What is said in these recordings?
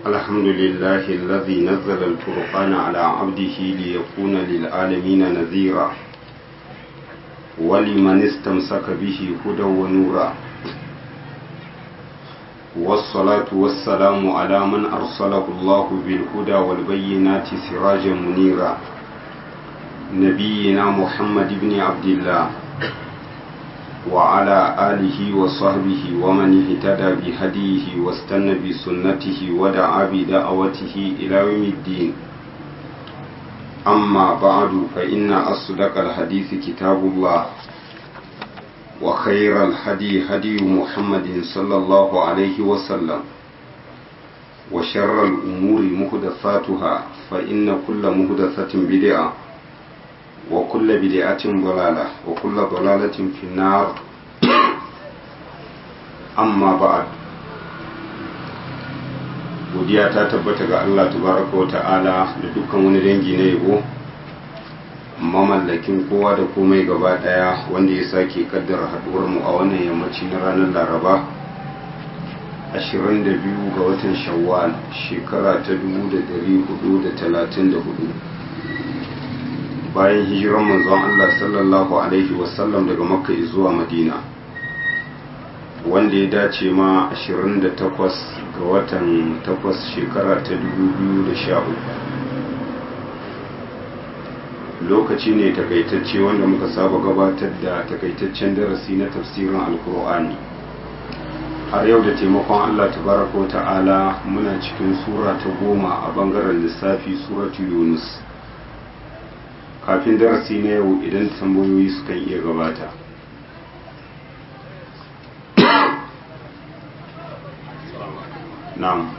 الحمد لله الذي نزل الفرقان على عبده ليكون للعالمين نذيرا ولمن استمسك به هدى ونورا والصلاة والسلام على من أرسله الله بالهدى والبينات سراجا منيرا نبينا محمد بن عبد الله وعلى آله وصحبه ومن اهتدى بهديه واستنى بسنته ودعا بدعوته إلى يوم الدين أما بعد فإن أصدق الحديث كتاب الله وخير الهدي هدي محمد صلى الله عليه وسلم وشر الأمور محدثاتها فإن كل محدثة بدعة وكل بدعة ضلالة وكل ضلالة في النار أما بعد godiya ta tabbata ga Allah tabaraka wa ta'ala da dukkan wani dangi na yabo mamallakin kowa da komai gaba daya wanda ya sake kaddara haduwar mu a wannan yammaci na ranar laraba 22 ga watan shawwal shekara ta 1434 bayan hijiran manzon Allah sallallahu alaihi wasallam daga makka zuwa madina wanda ya dace ma 28 ga watan 8 shekara ta 2013 lokaci ne takaitacce wanda muka saba gabatar da takaitaccen darasi na tafsirin alkur'ani har yau da taimakon Allah tabaraka ta'ala muna cikin sura ta goma a bangaren lissafi suratu yunus kafin darasi na yau idan tambayoyi sukan iya gabata na'am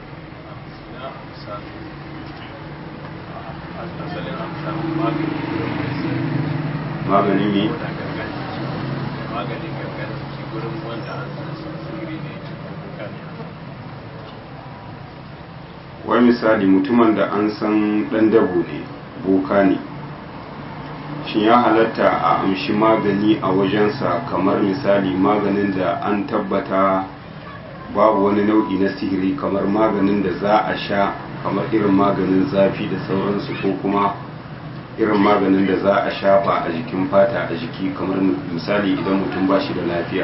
magani ne maganin gangan shi gurin wanda an san sirri ne kuka ne wai misali mutumin da an san dan dabo ne boka ne shin ya halatta a amshi magani a wajensa kamar misali maganin da an tabbata babu wani nau'i na sihiri kamar maganin da za a sha kamar irin maganin zafi da sauransu ko kuma irin maganin da za a shafa a jikin fata a jiki kamar misali idan mutum ba shi da lafiya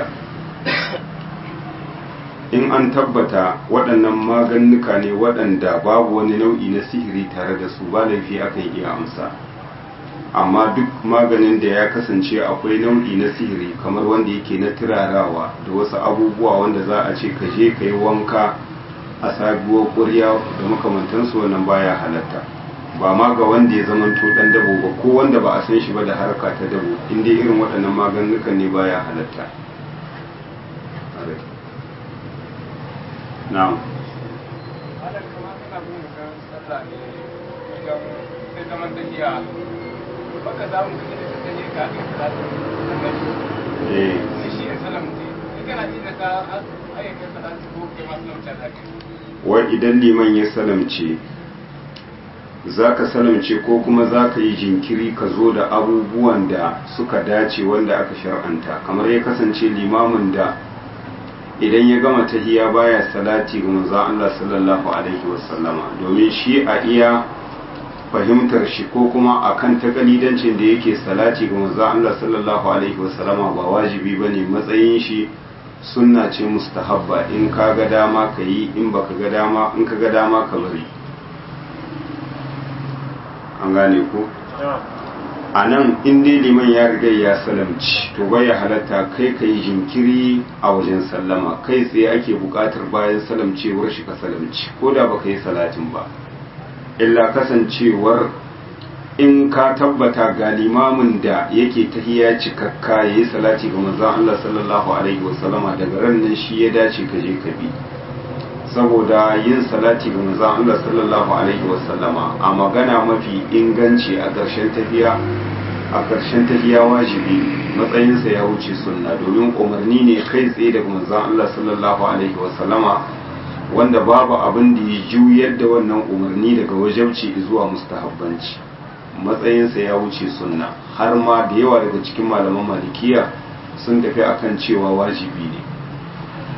in an tabbata waɗannan maganuka ne waɗanda babu wani nau'i na sihiri tare da su ba laifi akan iya amsa amma duk maganin da ya kasance akwai nau'i na sihiri kamar wanda yake na turarawa da wasu abubuwa wanda za a ce ka je ka yi wanka a sabuwar ƙurya da makamantansu wannan baya halatta ba ma ga wanda ya zamanto dan dabo ba ko wanda ba a san shi ba da harka ta dabo inda irin waɗannan maganukan ne baya halatta na'am eh wai idan liman ya salamce za ka salamce ko kuma za ka yi jinkiri ka zo da abubuwan da suka dace wanda aka shar'anta kamar ya kasance limamin da idan ya gama tahiya baya salati ga manzon Allah sallallahu alaihi wasallama domin shi a iya fahimtar shi ko kuma akan takalidancin da yake salati ga manzon Allah sallallahu alaihi wasallama ba wajibi bane matsayin shi sunna ce mustahabba in ka ga dama ka yi in baka ga dama in ka ga dama ka bari an gane ko a nan in dai liman ya riga ya salamci to bai halatta kai ka yi jinkiri a wajen sallama kai tsaye ake buƙatar bayan salamcewar shi ka salamci ko da baka yi salatin ba illa kasancewar in ka tabbata ga limamin da yake tahiya cikakka ya yi salati ga manzon Allah sallallahu alaihi wasallama daga ran nan shi ya dace ka je ka bi saboda yin salati ga manzon Allah sallallahu alaihi wasallama a magana mafi inganci a ƙarshen tafiya a ƙarshen tafiya wajibi matsayinsa ya wuce sunna domin umarni ne kai tsaye daga manzon Allah sallallahu alaihi wasallama wanda babu abin da ya juyar da wannan umarni daga wajabci zuwa mustahabbanci matsayinsa ya wuce sunna har ma da yawa daga cikin malaman malikiya sun tafi akan cewa wajibi ne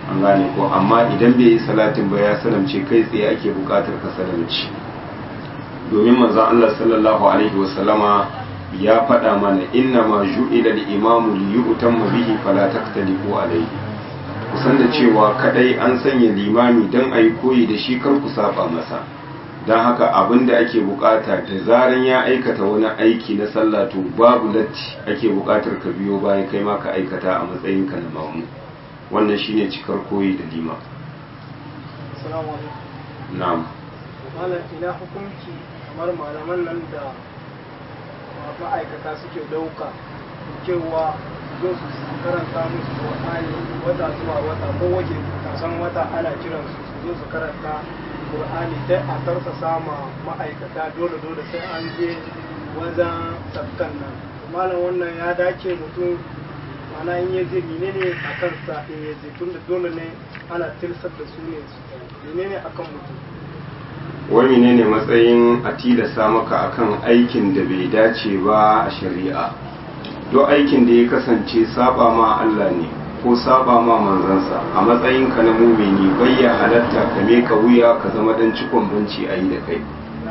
an gane ko amma idan bai yi salatin ba ya salamce kai tsaye ake bukatar ka salamci domin manzon Allah sallallahu alaihi wasallama ya faɗa mana inna ma ju'ila al-imamu li yu'tamma bihi fala taktalifu alaihi kusan da cewa kadai an sanya limami don a yi koyi da shi kar ku saba masa don haka abin da ake bukata da zaran ya aikata wani aiki na sallah to babu latti ake bukatar ka biyo bayan kai ma ka aikata a matsayinka na mamu wannan shine cikar koyi da lima Assalamu alaikum. na'am Malam ina hukunci kamar malaman nan da ma'aikata suke dauka cewa zo su karanta musu Qur'ani wata zuwa wata ko waje kasan wata ana kiran su su zo su karanta Qur'ani sai a tarsa sama ma'aikata dole dole sai an je wajen sabkan nan malam wannan ya dace mutum mana in ya je menene a kansa in ya je tunda dole ne ana tilsar da su ne menene akan mutum wani ne ne matsayin a tilasa maka akan aikin da bai dace ba a shari'a duk aikin da ya kasance saba ma Allah ne ko saba ma manzansa a matsayin ka na mumini bayya halatta ka ka wuya ka zama dan cikon banci a yi da kai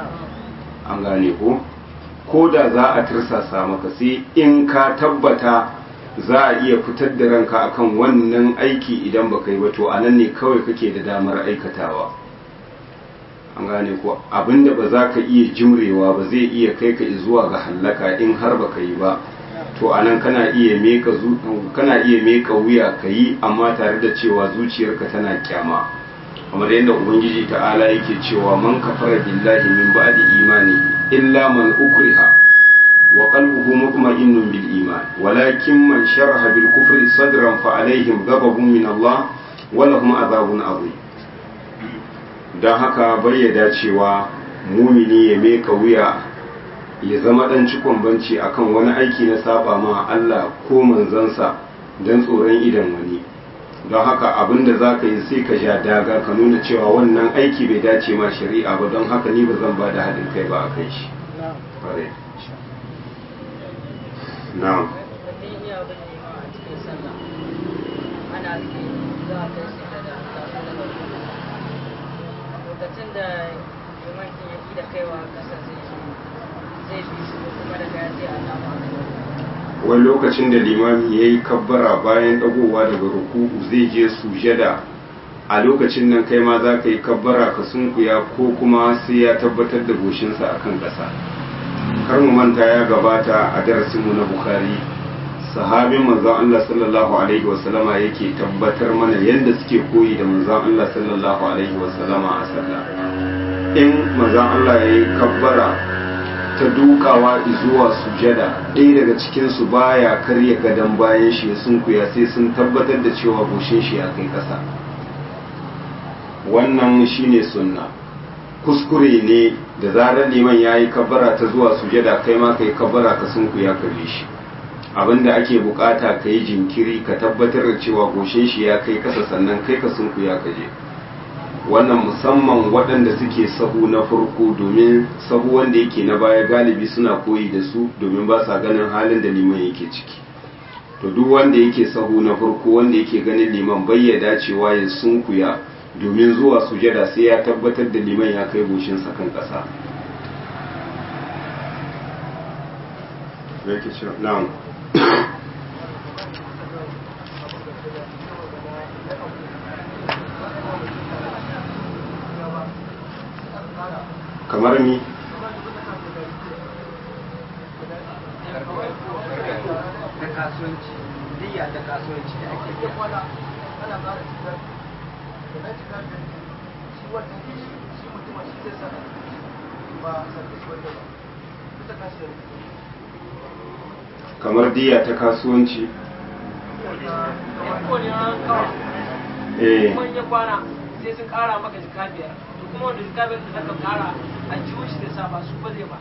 an gane ko ko da za a tirsasa maka sai in ka tabbata za a iya fitar da ranka akan wannan aiki idan baka yi ba to anan ne kawai kake da damar aikatawa an gane ko abinda ba za ka iya jimrewa ba zai iya kai ka zuwa ga hallaka in har baka yi ba to anan kana iya meka kana iya meka wuya ka yi amma tare da cewa zuciyarka tana kyama kamar yadda ubangiji ta'ala yake cewa man kafara billahi min ba'di imani illa man ukriha wa qalbuhu mutma'innun bil iman walakin man sharaha bil kufri sadran fa alaihim ghadabun min Allah wa lahum adhabun adhim dan haka bayyada cewa mumini ya meka wuya ya zama dan cikon banci akan wani aiki na saba ma Allah ko manzansa dan tsoron idan wani don haka abin da za ka yi sai ka sha daga ka nuna cewa wannan aiki bai dace ma shari'a ba don haka ni ba zan ba da haɗin kai ba a kai shi na'am lokacin da limanin ya da kaiwa kasa zai bi su kuma daga ya zai alama wani lokacin da limami ya yi kabbara bayan dagowa daga ruku'u zai je sujada a lokacin nan kai ma za ka yi kabbara ka sunkuya ko kuma sai ya tabbatar da goshinsa a kan ƙasa kar mu manta ya gabata a darasinmu na bukhari sahabin manzon Allah sallallahu alaihi wasallama yake tabbatar mana yadda suke koyi da manzon Allah sallallahu alaihi wasallama a sallah in manzon Allah ya yi kabbara ta dukawa zuwa sujada ɗaya daga cikinsu baya karya gadon bayan shi sun kuya sai sun tabbatar da cewa goshin shi ya kai ƙasa wannan shine sunna kuskure ne da zarar liman ya yi kabbara ta zuwa sujada kai ma ka yi kabbara ka sun kuya ka bi shi abinda ake bukata ka yi jinkiri ka tabbatar da cewa goshin shi ya kai ƙasa sannan kai ka sun kuya ka je wannan musamman waɗanda suke sahu na farko domin sahu wanda yake na baya galibi suna koyi da su domin ba sa ganin halin da liman yake ciki to duk wanda yake sahu na farko wanda yake ganin liman bai ya dacewa ya sunkuya domin zuwa sujada sai ya tabbatar da liman ya kai goshinsa kan ƙasa na'am kamar mi na kasuwanci diya da kasuwanci da ake biya kamar diya ta kasuwanci eh kuma ya kwana sai sun kara maka jika biyar to kuma wanda jika biyar da zaka kara a ciwo shi da sa ba su ba zai ba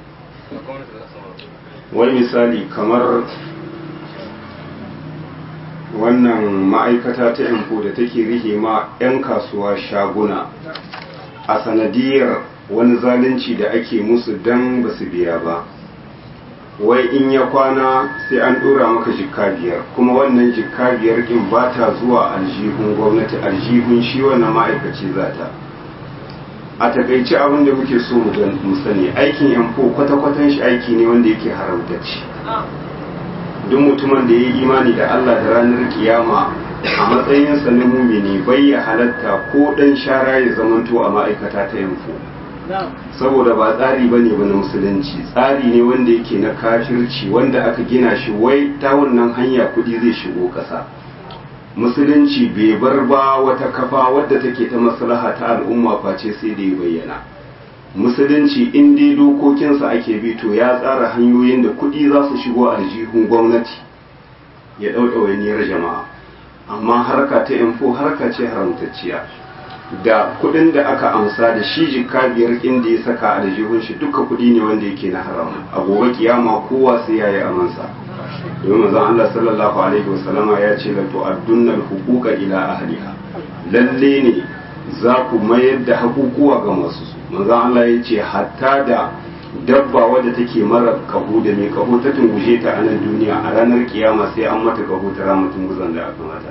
wani misali kamar wannan ma'aikata ta yanko da take rihe ma 'yan kasuwa shaguna a sanadiyar wani zalunci da ake musu don ba su biya ba wai in ya kwana sai an dora maka jikka biyar kuma wannan jikka biyar din ba ta zuwa aljihun gwamnati aljihun shi wannan ma'aikaci za ta a takaice abin da muke so mu sani aikin yanfo kwata-kwatan shi aiki ne wanda yake haramtacci duk mutumin da ya yi imani da Allah da ranar kiyama a matsayinsa na mumini bai ya halatta ko dan shara ya zamanto a ma'aikata ta yanfo saboda ba tsari ba ne na musulunci tsari ne wanda yake na kafirci wanda aka gina shi wai ta wannan hanya kudi zai shigo ƙasa musulunci bai bar ba wata kafa wadda take ta maslaha ta al'umma face sai da ya bayyana musulunci in dai dokokinsa ake bi to ya tsara hanyoyin da kudi za su shigo aljihun gwamnati ya ɗauɗawainiyar jama'a amma harka ta info harka ce haramtacciya da kudin da aka amsa da shi jikka biyar inda ya saka aljihun shi duka kudi ne wanda yake na haram a gobe kiyama kowa sai yayi amansa domin manzon Allah sallallahu alaihi wasallama ya ce la tu'addunna al-huquqa ila ahliha lalle ne za ku mayar da hakukuwa ga masu su manzon Allah ya ce hatta da dabba wadda take mara kahu da mai kahu ta tunguje ta a nan duniya a ranar kiyama sai an mata kahu ta rama tunguzan da aka mata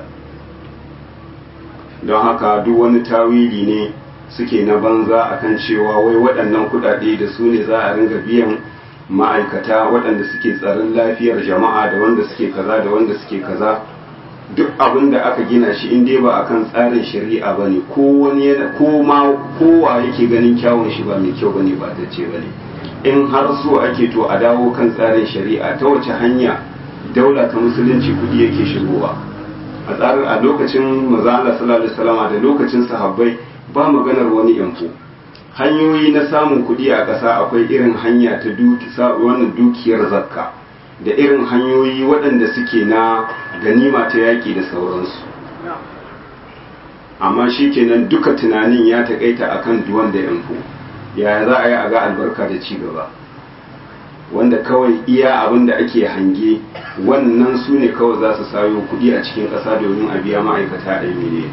don haka duk wani tawili ne suke na banza akan cewa wai waɗannan kuɗaɗe da su ne za a ringa biyan ma'aikata waɗanda suke tsaron lafiyar jama'a da wanda suke kaza da wanda suke kaza duk abin da aka gina shi in dai ba akan tsarin shari'a ba ne ko wani yana ko ma kowa yake ganin kyawun shi ba mai kyau ba ne ba ta ce ba ne in har so ake to a dawo kan tsarin shari'a ta wace hanya daula ta musulunci kudi yake shigowa a tsarin a lokacin maza Allah sallallahu alaihi wasallama da lokacin sahabbai ba maganar wani yanfo hanyoyi na samun kuɗi a ƙasa akwai irin hanya ta wannan dukiyar zakka da irin hanyoyi waɗanda suke na ganima ta yaƙi da sauransu amma shi kenan duka tunanin ya taƙaita akan duwan da yanfo yaya za a yi a ga albarka da ci gaba wanda kawai iya abin da ake hange wannan su ne kawai za su sayo kuɗi a cikin ƙasa domin a biya ma'aikata a yi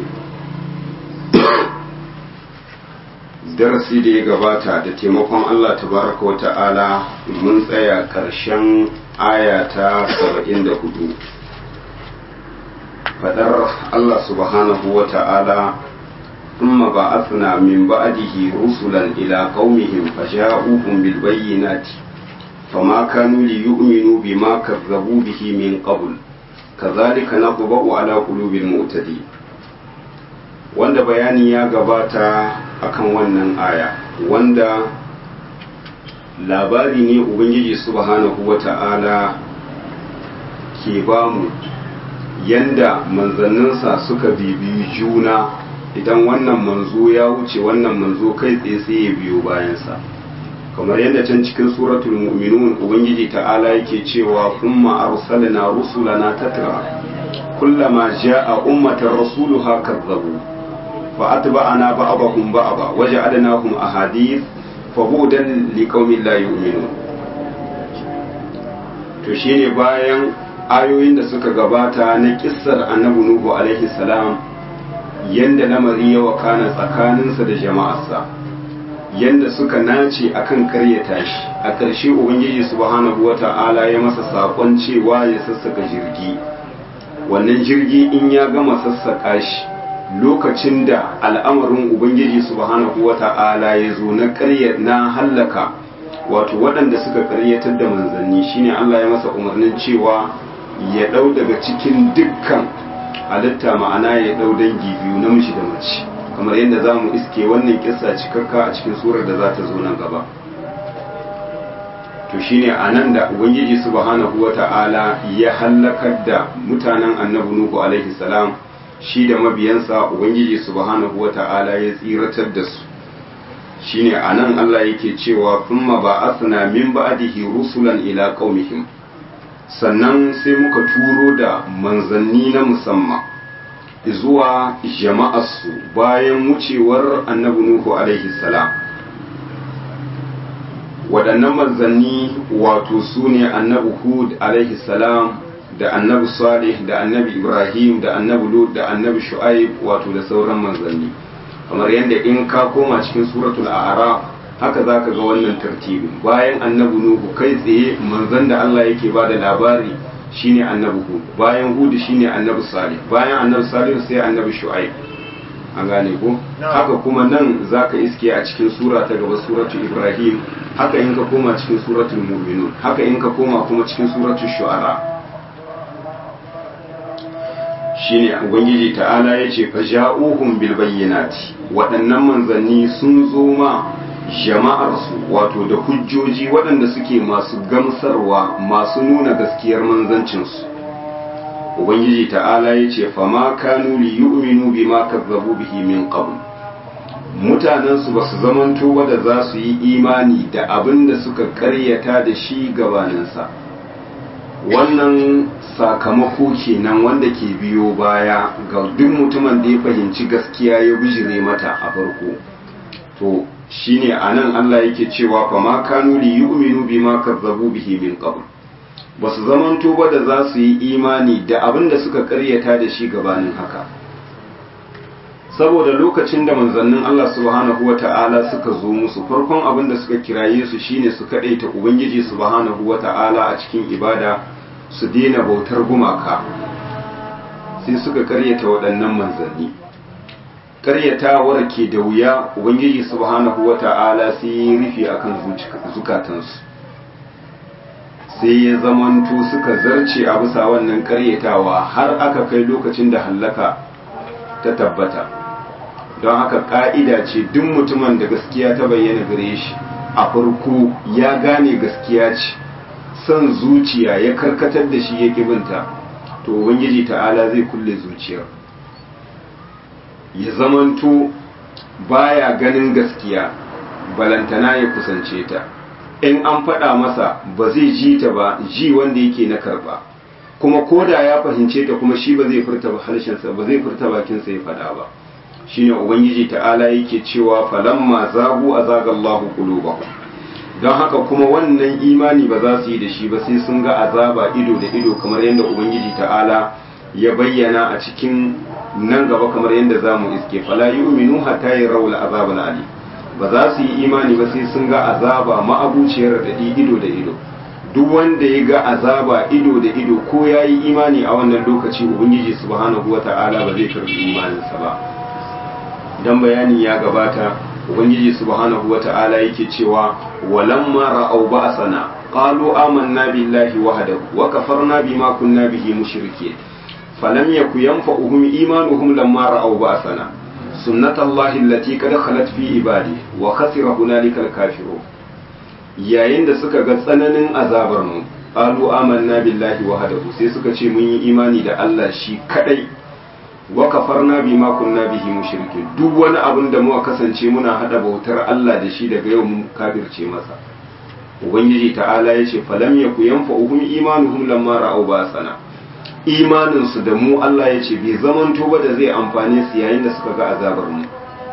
darasi da ya gabata da taimakon Allah tabaraka wa ta'ala mun tsaya ƙarshen aya ta 74 fadar Allah subhanahu wa ta'ala ثم بعثنا من بعده رسلا إلى قومهم فجاءوهم بالبينات فما كانوا ليؤمنوا بما كذبوا به من قبل كذلك نطبع على قلوب المعتدين wanda bayani ya gabata akan wannan aya wanda labari ne ubangiji subhanahu wata'ala ke bamu yanda manzanninsa suka bibiyi juna idan wannan manzo ya wuce wannan manzo kai tsaye sai ya biyo bayansa kamar yadda can cikin suratul mu'minun ubangiji ta'ala yake cewa thumma arsalna rusulana tatra kullama ja'a ummatan rasuluha kazzabu fa atba'ana ba'dahum ba'da waja'alnahum ahadith fa budan liqaumin la yu'minun to shine bayan ayoyin da suka gabata na kissar annabi nuhu alaihi salam yanda lamari ya wakana tsakaninsa da jama'arsa yanda suka nace akan karyata shi a ƙarshe ubangiji subhanahu wata'ala ya masa saƙon cewa ya sassaka jirgi wannan jirgi in ya gama sassaka shi lokacin da al'amarin ubangiji subhanahu wata'ala ya zo na ƙarya na hallaka wato waɗanda suka ƙaryatar da manzanni shine Allah ya masa umarnin cewa ya ɗau daga cikin dukkan halitta ma'ana ya ɗau dangi biyu namiji da mace kamar yadda za mu iske wannan kissa cikakka a cikin surar da za ta zo nan gaba to shine a nan da ubangiji subhanahu wa ta'ala ya hallakar da mutanen annabi nuhu alaihi salam shi da mabiyansa ubangiji subhanahu wa ta'ala ya tsiratar da su shine a nan Allah yake cewa thumma ba'athna min ba'dihi rusulan ila qaumihim sannan sai muka turo da manzanni na musamman zuwa jama'arsu bayan wucewar annabi Nuhu alaihi salam waɗannan manzanni wato su ne annabi Hud alaihi salam da annabi Salih da annabi Ibrahim da annabi Lut da annabi Shu'aib wato da sauran manzanni kamar yadda in ka koma cikin suratul a'raf haka za ka ga wannan tartibin bayan annabi nuhu kai tsaye manzon da Allah yake ba da labari shine annabi hud bayan hud shine annabi salih bayan annabi salih sai annabi shu'aib an gane ko haka kuma nan zaka iske a cikin sura ta gaba suratu ibrahim haka in ka koma cikin suratul mu'minun haka in ka koma kuma cikin suratul shu'ara shine ubangiji ta'ala yace fa ja'uhum bil bayyinati waɗannan manzanni sun zo ma jama'arsu wato da hujjoji waɗanda suke masu gamsarwa masu nuna gaskiyar manzancinsu ubangiji ta'ala ya ce fama kanu li yu'minu bima kazzabu bihi min qabl mutanensu ba su zamanto ba da za su yi imani da abin da suka karyata da shi gabaninsa wannan sakamako kenan wanda ke biyo baya ga duk mutumin da ya fahimci gaskiya ya bijire mata a farko to shine anan Allah yake cewa fa ma kanu li yu'minu bima kazzabu bihi min qabl basu zamanto ba da za su yi imani da abin da suka karyata da shi gabanin haka saboda lokacin da manzannin Allah subhanahu wata'ala suka zo musu farkon abin da suka kiraye su shine su kadaita ubangiji subhanahu wata'ala a cikin ibada su daina bautar gumaka sai suka karyata waɗannan manzanni karyatawar ke da wuya ubangiji subhanahu wata'ala sai ya rufe akan zukatansu sai ya zamanto suka zarce a bisa wannan karyatawa har aka kai lokacin da hallaka ta tabbata don haka ka'ida ce duk mutumin da gaskiya ta bayyana gare shi a farko ya gane gaskiya ce son zuciya ya karkatar da shi ya kibinta to ubangiji ta'ala zai kulle zuciyar ya zamanto baya ganin gaskiya balantana ya kusance ta in an faɗa masa ba zai ji ta ba ji wanda yake na karba kuma koda ya fahimce ta kuma shi ba zai furta harshensa ba zai furta bakinsa ya faɗa ba shine ubangiji ta'ala yake cewa falamma zagu azagallahu qulubahum don haka kuma wannan imani ba za su yi da shi ba sai sun ga azaba ido da ido kamar yadda ubangiji ta'ala ya bayyana a cikin nan gaba kamar yadda za mu iske fala yu'minu hatta yarawul azab ali ba za su yi imani ba sai sun ga azaba ma'abuciyar da ido da ido duk wanda ya ga azaba ido da ido ko ya yi imani a wannan lokaci ubangiji subhanahu wata'ala ba zai karbi imaninsa ba dan bayani ya gabata ubangiji subhanahu wata'ala yake cewa walamma ra'aw ba'sana qalu amanna billahi wahdahu wa kafarna bima kunna bihi mushrikeen falam yaku yanfa'uhum imanuhum lamma ra'aw ba'sana sunnatallahi allati qad khalat fi ibadi wa khasira hunalika al-kafirun yayin da suka ga tsananin azabar mu qalu amanna billahi wahdahu sai suka ce mun yi imani da Allah shi kadai wa kafarna bima kunna bihi mushrikin duk wani abin da muka kasance muna hada bautar Allah da shi daga yau mun kafirce masa ubangiji ta'ala yace falam yaku yanfa'uhum imanuhum lamma ra'aw basana imanin su da mu Allah yace bai zaman ba da zai amfane su yayin da suka ga azabar mu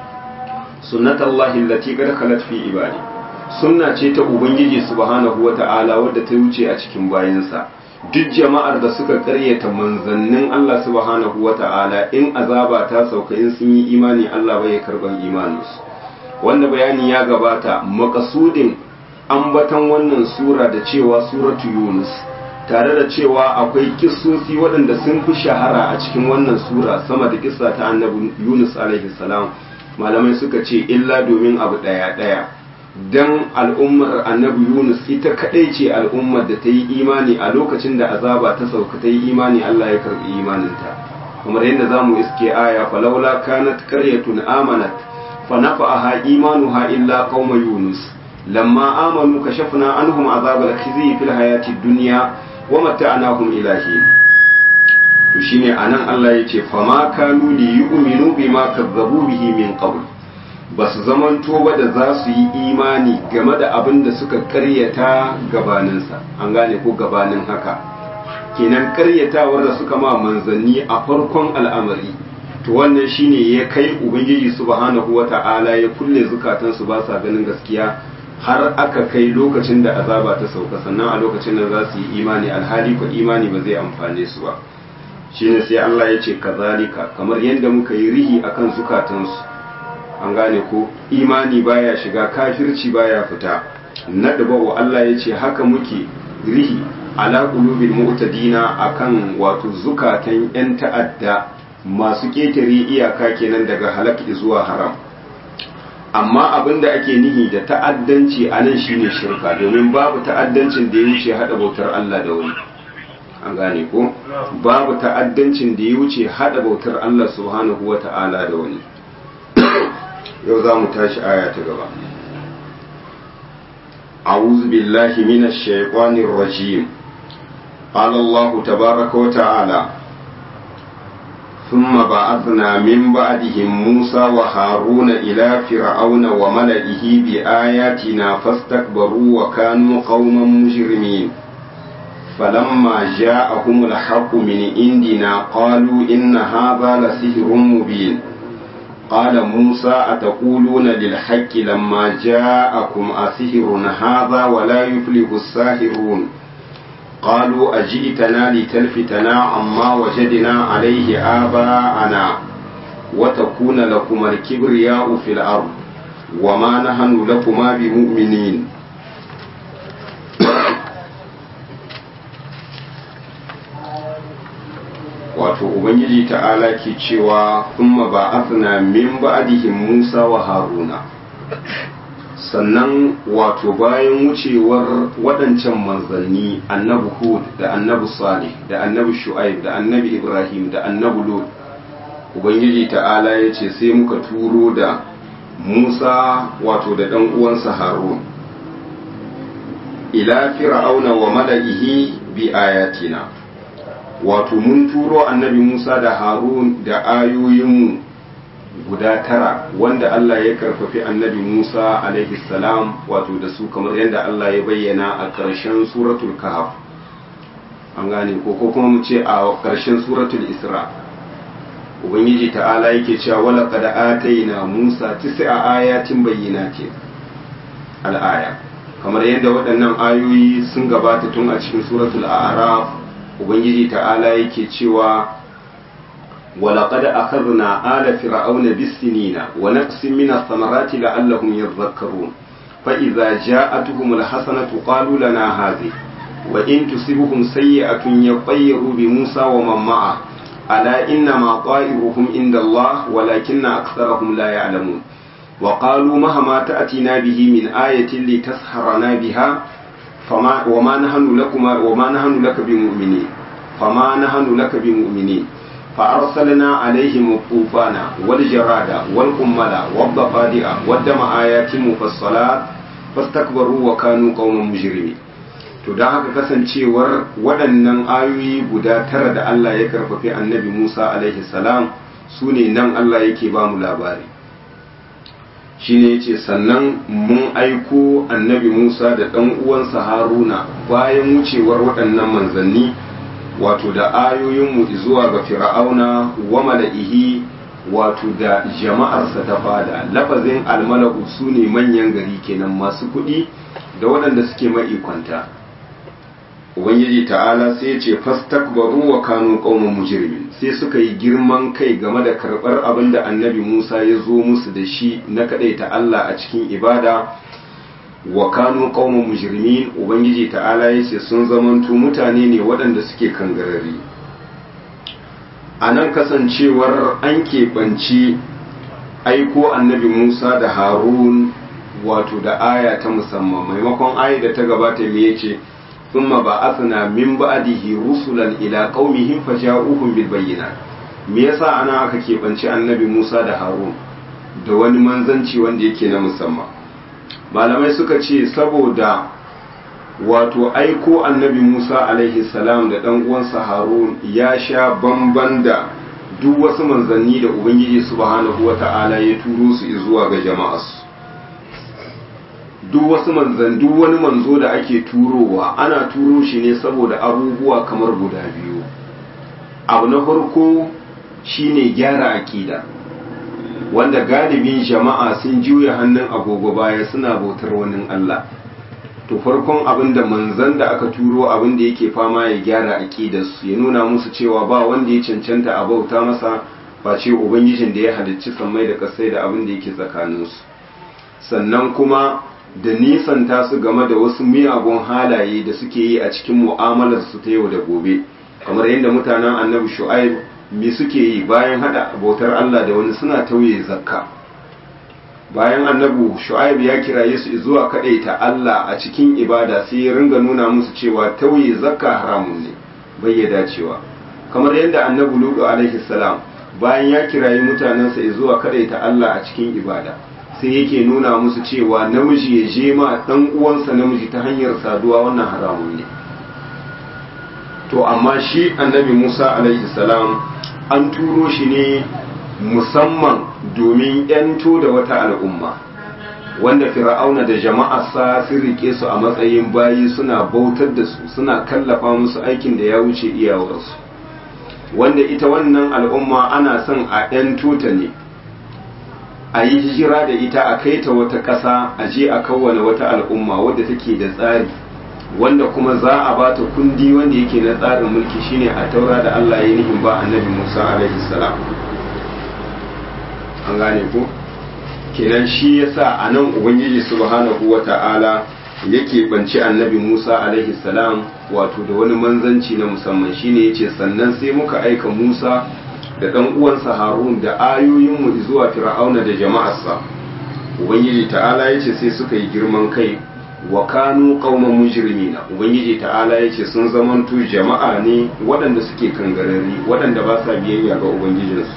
sunnatullahi allati qad khalat fi ibadi sunna ce ta ubangiji subhanahu wata'ala wadda ta wuce a cikin bayansa duk jama'ar da suka karyata manzannin Allah subhanahu wa ta'ala in azaba ta sauka in sun yi imani Allah bai karban imaninsu wanda bayani ya gabata makasudin ambatan wannan sura da cewa suratu yunus tare da cewa akwai kissosi waɗanda sun fi shahara a cikin wannan sura sama da kissa ta annabi yunus alaihi salam malamai suka ce illa domin abu ɗaya ɗaya dan al'ummar annabi Yunus ita kadai ce al'ummar da ta yi imani a lokacin da azaba ta sauka ta yi imani Allah ya karbi imaninta kamar yadda za mu iske aya falaula kanat qaryatun amanat fa nafa'aha imanuha illa qauma yunus lamma amanu kashafna anhum azab al-khizy fil hayati dunya wa mata'nahum ila hin to shine anan Allah yace fama kanu li yu'minu bima kazzabu bihi min qabl ba su zamanto ba da za su yi imani game da abin da suka karyata gabaninsa an gane ko gabanin haka kenan karyatawar da suka ma manzanni a farkon al'amari to wannan shine ya kai ubangiji subhanahu wata'ala ya kulle zukatansu ba sa ganin gaskiya har aka kai lokacin da azaba ta sauka sannan a lokacin da za su yi imani alhali ko imani ba zai amfane su ba shine sai Allah ya ce kazalika kamar yadda muka yi rihi akan zukatansu an gane ko imani baya shiga kafirci baya fita nadba wa Allah ya ce haka muke rihi ala qulubil mu'tadina akan wato zukatan yan ta'adda masu ketare iyaka kenan daga halak zuwa haram amma abin da ake nihi da ta'addanci a nan shine shirka domin babu ta'addancin da ya wuce hada bautar Allah da wani an gane ko babu ta'addancin da ya wuce hada bautar Allah subhanahu wa ta'ala da wani yau za mu tashi aya ta gaba أعوذ بالله من الشيطان الرجيم قال الله تبارك وتعالى ثم بعثنا من بعدهم موسى وهارون إلى فرعون وملئه بآياتنا فاستكبروا وكانوا قوما مجرمين فلما جاءهم الحق من عندنا قالوا إن هذا لسحر مبين قال موسى أتقولون للحق لما جاءكم أسحر هذا ولا يفلح الساحرون قالوا أجئتنا لتلفتنا عما وجدنا عليه آباءنا وتكون لكما الكبرياء في الأرض وما نحن لكما بمؤمنين wato ubangiji ta'ala ke cewa kuma ba asna min ba'dihim Musa wa Haruna sannan wato bayan wucewar waɗancan manzanni annabi Hud da annabi Salih da annabi Shu'aib da annabi Ibrahim da annabi Lut ubangiji ta'ala ya ce sai muka turo da Musa wato da ɗan uwansa Harun ila fir'auna wa mala'ihi bi ayatina wato mun turo annabi Musa da Harun da ayoyinmu guda tara wanda Allah ya karfafi annabi Musa alaihi salam wato da su kamar yadda Allah ya bayyana a ƙarshen suratul kahf an gane ko ko kuma mu ce a ƙarshen suratul isra ubangiji ta'ala yake cewa wala qad atayna Musa tis'a ayatin bayyinatin al-aya kamar yadda waɗannan ayoyi sun gabata tun a cikin suratul a'raf ubangiji ta'ala yake cewa ولقد أخذنا آل فرعون بالسنين ونقص من الثمرات لعلهم يذكرون فإذا جاءتهم الحسنة قالوا لنا هذه وإن تصبهم سيئة يطيروا بموسى ومن معه ألا إنما طائرهم عند الله ولكن أكثرهم لا يعلمون وقالوا مهما تأتينا به من آية لتسحرنا بها فما وما نحن لكما وما نحن لك بمؤمنين فما نحن لك بمؤمنين فأرسلنا عليهم الطوفان والجراد والقمل والضفادع والدم آيات مفصلات فاستكبروا وكانوا قوما مجرمين to don haka kasancewar waɗannan ayoyi guda tara da Allah ya karfafi annabi Musa alaihi salam su ne nan Allah yake ba mu labari shi ne yace sannan mun aiko annabi Musa da ɗan uwansa Haruna bayan wucewar waɗannan manzanni wato da ayoyinmu zuwa ga fir'auna wa mala'ihi wato da jama'arsa ta fada lafazin almala'u su ne manyan gari kenan masu kuɗi da waɗanda suke ma'ikwanta ubangiji ta'ala sai ce fastakbaru wa kanu qauman mujrimin sai suka yi girman kai game da karɓar abin da annabi Musa ya zo musu da shi na kaɗaita Allah a cikin ibada wa kanu qauman mujrimin ubangiji ta'ala yace sun zamanto mutane ne waɗanda suke kangarari anan kasancewar an keɓanci aiko annabi Musa da Harun wato da aya ta musamman maimakon aya da ta gabata me yace thumma ba'athna min ba'dihi rusulan ila qaumihim faja'uhum bil bayyinat me yasa ana aka keɓanci annabi Musa da Harun da wani manzanci wanda yake na musamman malamai suka ce saboda wato aiko annabi Musa alaihi salam da ɗan uwansa Harun ya sha bamban da duk wasu manzanni da Ubangiji subhanahu wata'ala ya turo su zuwa ga jama'arsu duk wasu manzan duk wani manzo da ake turowa ana turo shi ne saboda abubuwa kamar guda biyu abu na farko shine gyara aƙida wanda galibin jama'a sun juya hannun agogo baya suna bautar wani Allah to farkon abin da manzan da aka turo abin da yake fama ya gyara aqidarsu ya nuna musu cewa ba wanda ya cancanta a bauta masa face ubangijin da ya halicci sammai da kasai da abin da yake tsakaninsu sannan kuma da nisanta su game da wasu miyagun halaye da suke yi a cikin mu'amalar su ta yau da gobe kamar yadda mutanen annabi shu'aib me suke yi bayan hada bautar Allah da wani suna tauye zakka bayan annabi shu'aib ya kiraye su zuwa ta Allah a cikin ibada sai ya ringa nuna musu cewa tauye zakka haramun ne bai ya dacewa kamar yadda annabi lutu alaihi salam bayan ya kirayi mutanensa zuwa ta Allah a cikin ibada sai yake nuna musu cewa namiji ya je ma dan uwansa namiji ta hanyar saduwa wannan haramun ne to amma shi annabi Musa alaihi salam an turo shi ne musamman domin yanto da wata al'umma wanda fir'auna da jama'arsa sun rike su a matsayin bayi suna bautar da su suna kallafa musu aikin da ya wuce iyawarsu wanda ita wannan al'umma ana son a yanto ta ne a yi hijira da ita a kai ta wata ƙasa a je a kawwane wata al'umma wadda take da tsari wanda kuma za a ba ta kundi wanda yake na tsarin mulki shine a taura da Allah ya nihin ba annabi Musa alaihi salam an gane ko kenan shi yasa a nan ubangiji subhanahu wata'ala yake banci annabi Musa alaihi salam wato da wani manzanci na musamman shine yace sannan sai muka aika Musa da ɗan uwansa Harun da ayoyinmu zuwa Fir'auna da jama'arsa ubangiji ta'ala yace sai suka yi girman kai wa kanu qauman mujrimina ubangiji ta'ala yace sun zamanto jama'a ne waɗanda suke kangarari waɗanda ba sa biyayya ga ubangijinsu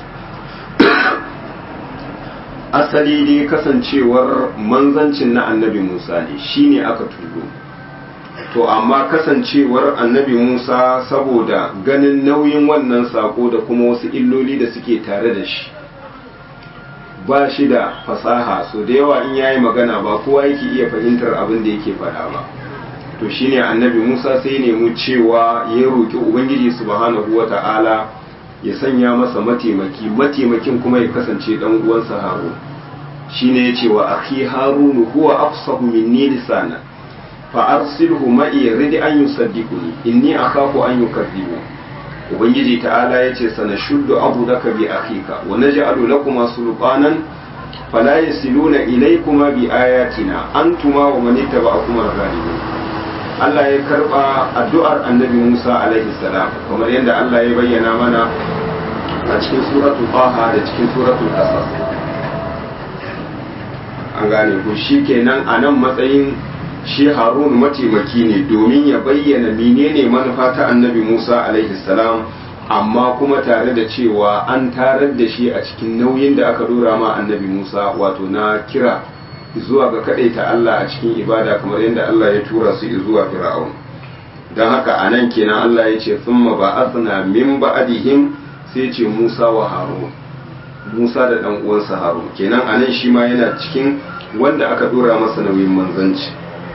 asali dai kasancewar manzancin na annabi Musa ne shine aka turo to amma kasancewar annabi Musa saboda ganin nauyin wannan sako da kuma wasu illoli da suke tare da shi ba shi da fasaha so da yawa in yayi magana ba kowa yake iya fahimtar abin da yake faɗa ba to shine annabi Musa sai nemi cewa ya roki ubangiji subhanahu wata'ala ya sanya masa mataimaki mataimakin kuma ya kasance dan uwansa Harun shine yace wa akhi Harun huwa afsahu minni lisana fa arsilhu ma'i rid an yusaddiquni inni akhafu an yukaththibu ubangiji ta'ala yace sanashuddu abudaka bi akhika wa naj'alu lakuma sulqanan fala yasiluna ilaykuma bi ayatina antuma wa man ittaba'akuma ghalibun Allah ya karba addu'ar annabi Musa alaihi salam kamar yadda Allah ya bayyana mana a cikin suratul Taha da cikin suratul Qasas an gane ko shikenan a nan matsayin shi Harun mataimaki ne domin ya bayyana menene manufa ta annabi Musa alaihi salam amma kuma tare da cewa an tarar da shi a cikin nauyin da aka dora ma annabi Musa wato na kira zuwa ga ta Allah a cikin ibada kamar yadda Allah ya tura su zuwa Fir'aun don haka a nan kenan Allah ya ce thumma ba'athna min ba'dihim sai ce Musa wa Harun Musa da dan uwansa Harun kenan a nan shi ma yana cikin wanda aka dora masa nauyin manzanci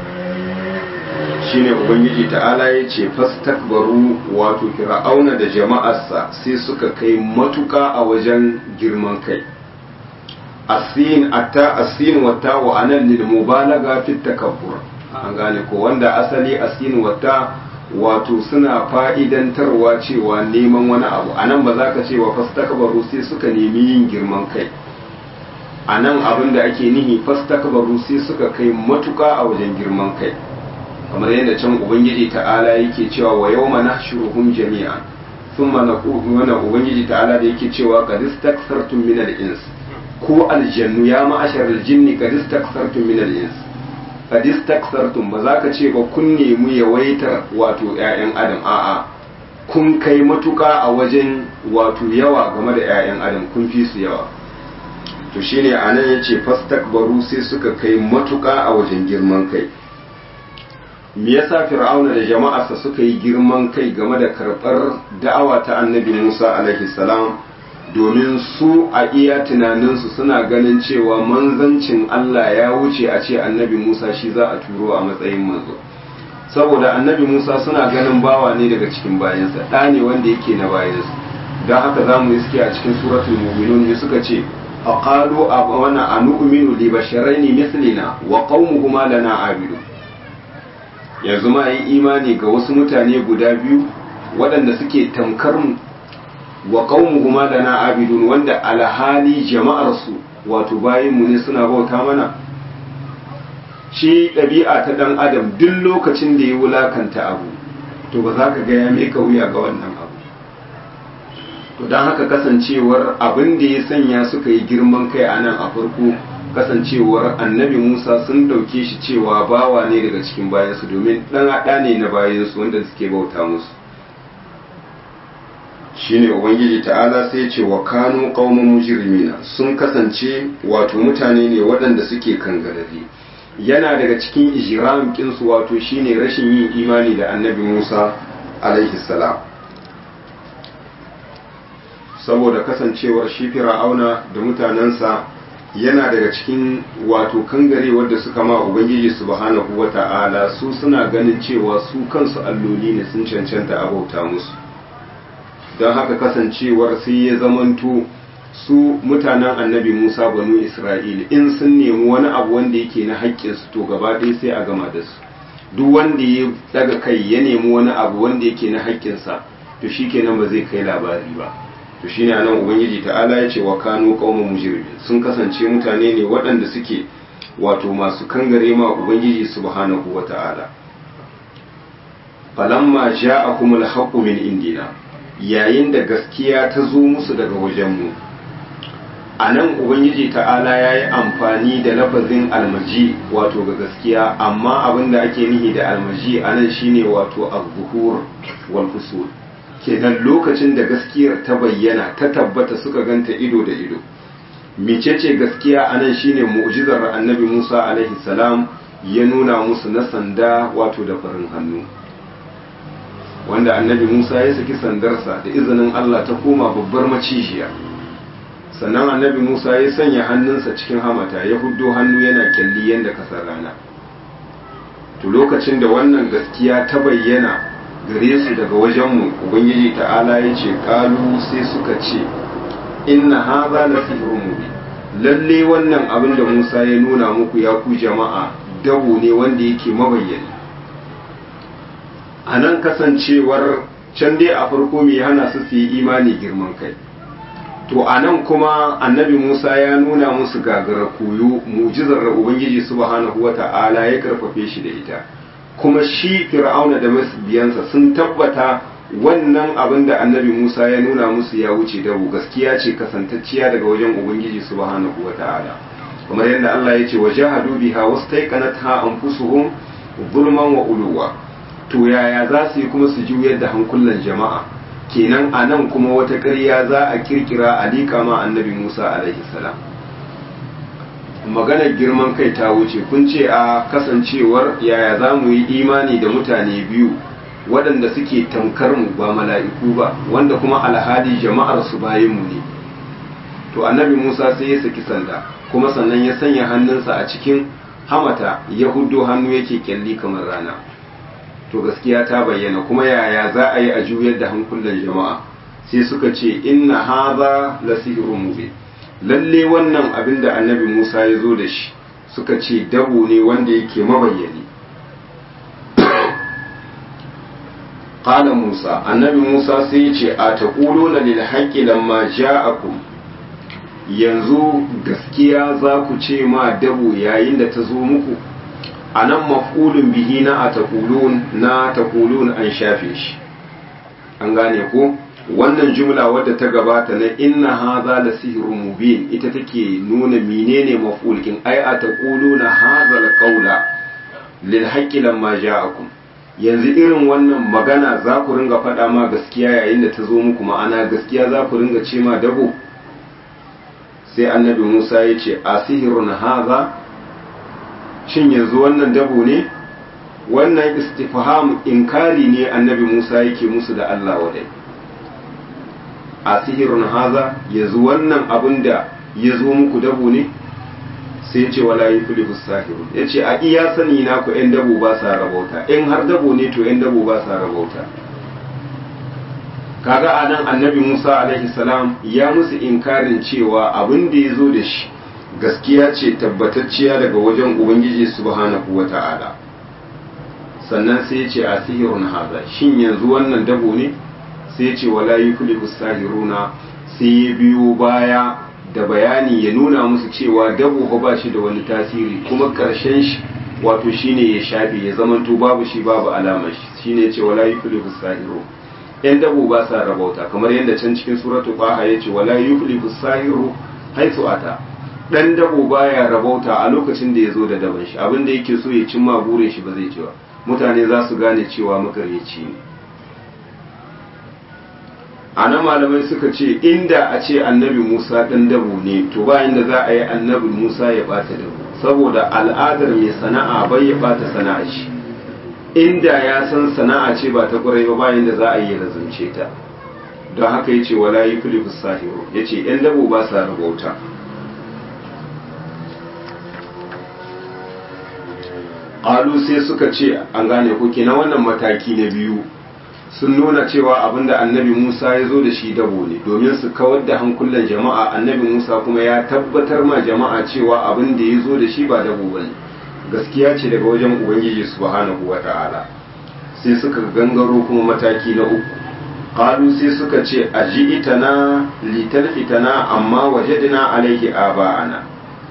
shine ubangiji ta'ala ya ce fastakbaru wato fir'auna da jama'arsa sai suka kai matuka a wajen girman kai asin atta asin wata wa anan lil mubalaga fi takabbur an gane ko wanda asali asin wata wato suna fa'idantarwa cewa neman wani abu anan ba za ka ce wa fastakbaru sai suka nemi yin girman kai anan abin da ake nihi fastakbaru sai suka kai matuka a wajen girman kai kamar yadda can ubangiji ta'ala yake cewa wa yawma nahshuruhum jami'an thumma naqulu wa ubangiji ta'ala da yake cewa qad istakthartum min al-ins ko aljannu ya ma'ashar aljinni qad istakthartum min al-ins qad istakthartum ba za ka ce ba kun nemi yawaitar wato ƴaƴan adam a'a kun kai matuka a wajen wato yawa game da ƴaƴan adam kun fi su yawa to shine anan yace fastakbaru sai suka kai matuka a wajen girman kai me yasa fir'auna da jama'arsa suka yi girman kai game da karɓar da'awa ta annabi musa alaihi salam domin su a iya tunaninsu suna ganin cewa manzancin allah ya wuce a ce annabi musa shi za a turo a matsayin manzo saboda annabi musa suna ganin bawa ne daga cikin bayansa ɗa ne wanda yake na bayansa don haka za mu iske a cikin suratul mu'minun ne suka ce faqalu abana anu'minu li basharaini mithlina wa qaumuhuma lana abidun yanzu ma yi imani ga wasu mutane guda biyu waɗanda suke tamkar mu wa qaumuhuma lana abidun wanda alhali jama'ar su wato bayin mu ne suna bauta mana shi ɗabi'a ta ɗan adam duk lokacin da ya wulakanta abu to ba za ka ga ya meka wuya ga wannan abu to don haka kasancewar abin da ya sanya suka yi girman kai a nan a farko kasancewar annabi musa sun ɗauke shi cewa bawa ne daga cikin bayansu domin ɗan haɗa ne na bayansu wanda suke bauta musu shine ubangiji ta'ala sai ce wa kanu qauman mujrimina sun kasance wato mutane ne waɗanda suke kangarare yana daga cikin ijram kinsu wato shine rashin yin imani da annabi Musa alaihi salam saboda kasancewar shi fir'auna da mutanensa yana daga cikin wato kangare wadda suka ma ubangiji subhanahu wata'ala su suna ganin cewa su kansu alloli ne sun cancanta abauta musu don haka kasancewar sai ya zamanto su mutanen annabi Musa banu Isra'ila in sun nemi wani abu wanda yake na haƙƙinsu to gaba ɗaya sai a gama da su duk wanda ya daga kai ya nemi wani abu wanda yake na haƙƙinsa to shikenan ba zai kai labari ba to shine anan ubangiji ta'ala ya ce wa kanu qauman mujrimin sun kasance mutane ne waɗanda suke wato masu kangare ma ubangiji subhanahu wata'ala falamma ja'akumul haqqu min indina yayin da gaskiya ta zo musu daga wajenmu a nan ubangiji ta'ala ya yi amfani da lafazin almaji wato ga gaskiya amma abin da ake nihi da almaji a nan shine wato al-zuhur wal fusul kenan lokacin da gaskiyar ta bayyana ta tabbata suka ganta ido da ido mecece gaskiya a nan shine mu'jizar annabi Musa alaihi salam ya nuna musu na sanda wato da farin hannu wanda annabi Musa ya saki sandarsa da izinin Allah ta koma babbar macijiya sannan annabi Musa ya sanya hannunsa cikin hamata ya huddo hannu yana kyalli yadda kasar rana to lokacin da wannan gaskiya ta bayyana gare su daga wajenmu ubangiji ta'ala ya ce kalu sai suka ce inna haza la sihrun mubin lalle wannan abin da Musa ya nuna muku ya ku jama'a dabo ne wanda yake mabayyani a nan kasancewar can dai a farko mai hana su su yi imani girman kai to a nan kuma annabi musa ya nuna musu gagara koyo mujizar da ubangiji subhanahu wa ta'ala ya karfafe shi da ita kuma shi fir'auna da biyansa sun tabbata wannan abin da annabi musa ya nuna musu ya wuce dabu gaskiya ce kasantacciya daga wajen ubangiji subhanahu wa ta'ala kamar yadda allah ya ce wa jahadu biha wastaiqanatha anfusuhum zulman wa uluwa to yaya za su yi kuma su juyar da hankulan jama'a kenan a nan kuma wata ƙarya za a kirkira a liƙa ma annabi musa alaihi salam maganar girman kai ta wuce kun ce a kasancewar yaya za mu yi imani da mutane biyu waɗanda suke tamkar mu ba mala'iku ba wanda kuma alhali jama'ar su bayan mu ne to annabi musa sai ya saki sanda kuma sannan ya sanya hannunsa a cikin hamata ya huddo hannu yake kyalli kamar rana to gaskiya ta bayyana kuma yaya za a yi a juyar da hankulan jama'a sai suka ce inna haza la sihrun mubin lalle wannan abin da annabi Musa ya zo da shi suka ce dabo ne wanda yake mabayyani qala Musa annabi Musa sai ya ce a taquluna lil haqqi lamma ja'akum yanzu gaskiya za ku ce ma dabo yayin da ta zo muku a nan maf'ulun bihi na a taƙulun na taƙulun an shafe shi an gane ko wannan jumla wadda ta gabata na inna haza la sihrun mubin ita take nuna menene maf'ul kin ai a taquluna hadha al-qawla lil haqqi lamma ja'akum yanzu irin wannan magana za ku ringa faɗa ma gaskiya yayin da ta zo muku ma'ana gaskiya za ku ringa ce ma dabo sai annabi Musa ya ce asihirun haza shin yanzu wannan dabo ne wannan istifham inkari ne annabi Musa yake musu da Allah wadai a sihirun haza yanzu wannan abin da ya zo muku dabo ne sai ce wala yi fili sahiru ya ce a iya sani na ku ‘yan dabo ba sa rabauta in har dabo ne to ‘yan dabo ba sa rabauta kaga a nan annabi musa alaihi salam ya musu inkarin cewa abin da ya zo da shi gaskiya ce tabbatacciya daga wajen ubangiji subhanahu wa ta'ala sannan sai ce a sihirun haza shin yanzu wannan dabo ne sai ce wala yuflihu sahiruna sai ya biyo baya da bayani ya nuna musu cewa dabo ba shi da wani tasiri kuma karshen shi wato shine ya shafe ya zamanto babu shi babu alamar shi shine ce wala yuflihu sahiru yan dabo ba sa rabauta kamar yadda can cikin suratul qaha yace wala yuflihu sahiru haitu ata dan dabo baya rabauta a lokacin da ya zo da daban shi abin da yake so ya cimma burin shi ba zai ci ba mutane za su gane cewa makaryaci ne a nan malamai suka ce inda a ce annabi musa ɗan dabo ne to bayan da za a yi annabi musa ya ɓata dabo saboda al'adar mai sana'a bai ya ɓata sana'a shi inda ya san sana'a ce ba ta ƙwarai ba bayan da za a yi razance ta don haka ya ce wala yi filifus sahiru ya ce ‘yan dabo ba sa rabauta ƙalu sai suka ce an gane kuke na wannan mataki na biyu sun nuna cewa abinda annabi Musa ya zo da shi dabo ne domin su kawar da hankulan jama'a annabi Musa kuma ya tabbatar ma jama'a cewa abin da ya zo da shi ba dabo ba ne gaskiya ce daga wajen ubangiji subhanahu wa ta'ala sai suka gangaro kuma mataki na uku qalu sai suka ce aji'itana litalfitana amma wajadna alaihi aba'ana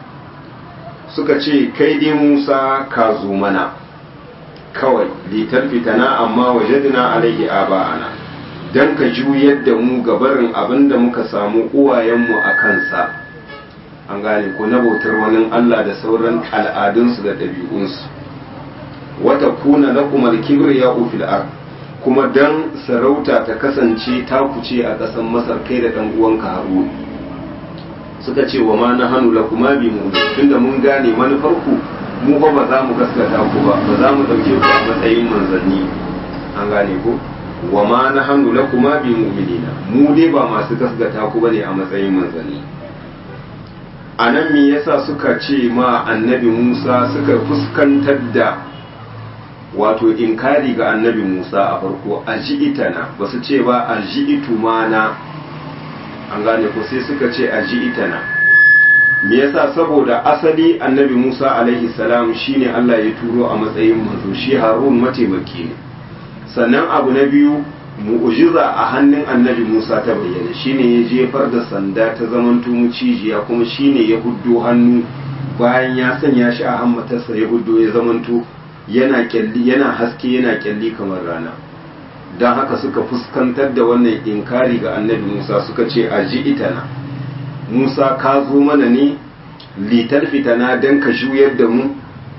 suka ce kai dai Musa ka zo mana kawai litar fitana amma wajadna alaihi aba'ana dan ka juyar da mu gabarin abin da muka samu uwayenmu a kansa an gane ko na bautar wani Allah da sauran al'adunsu da ɗabi'unsu wata kuna na kumar kibriya fil ard kuma dan sarauta ta kasance ta kuce a ƙasar masar kai da ɗan uwanka harun suka ce wa ma na hannu la kuma bi mu tunda mun gane manufarku mu ba ba za mu gaskata ku ba ba za mu ɗauke ku a matsayin manzanni an gane ko wa ma na hannu la kuma bi mu'minina mu dai ba masu gaskata ku bane a matsayin manzanni a nan me yasa suka ce ma annabi Musa suka fuskantar da wato inkari ga annabi Musa a farko aji'itana ba su ce ba aji'itu mana an gane ko sai suka ce aji'itana me yasa saboda asali annabi Musa alaihi salam shine Allah ya turo a matsayin manzo shi Harun mataimaki ne sannan abu na biyu mu'ujiza a hannun annabi Musa ta bayyana shine ya jefar da sanda ta zamanto mucijiya kuma shine ya huddo hannu bayan ya sanya shi a hammatarsa ya huddo ya zamanto yana kyalli yana haske yana kyalli kamar rana don haka suka fuskantar da wannan inkari ga annabi Musa suka ce a ji itana Musa ka zo mana ne litar fitana don ka juyar da mu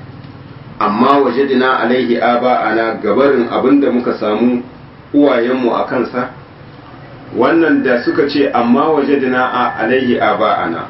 amma wajadina alaihi aba ana gabarin abinda muka samu uwayenmu a kansa wannan da suka ce amma wajadina a alaihi aba ana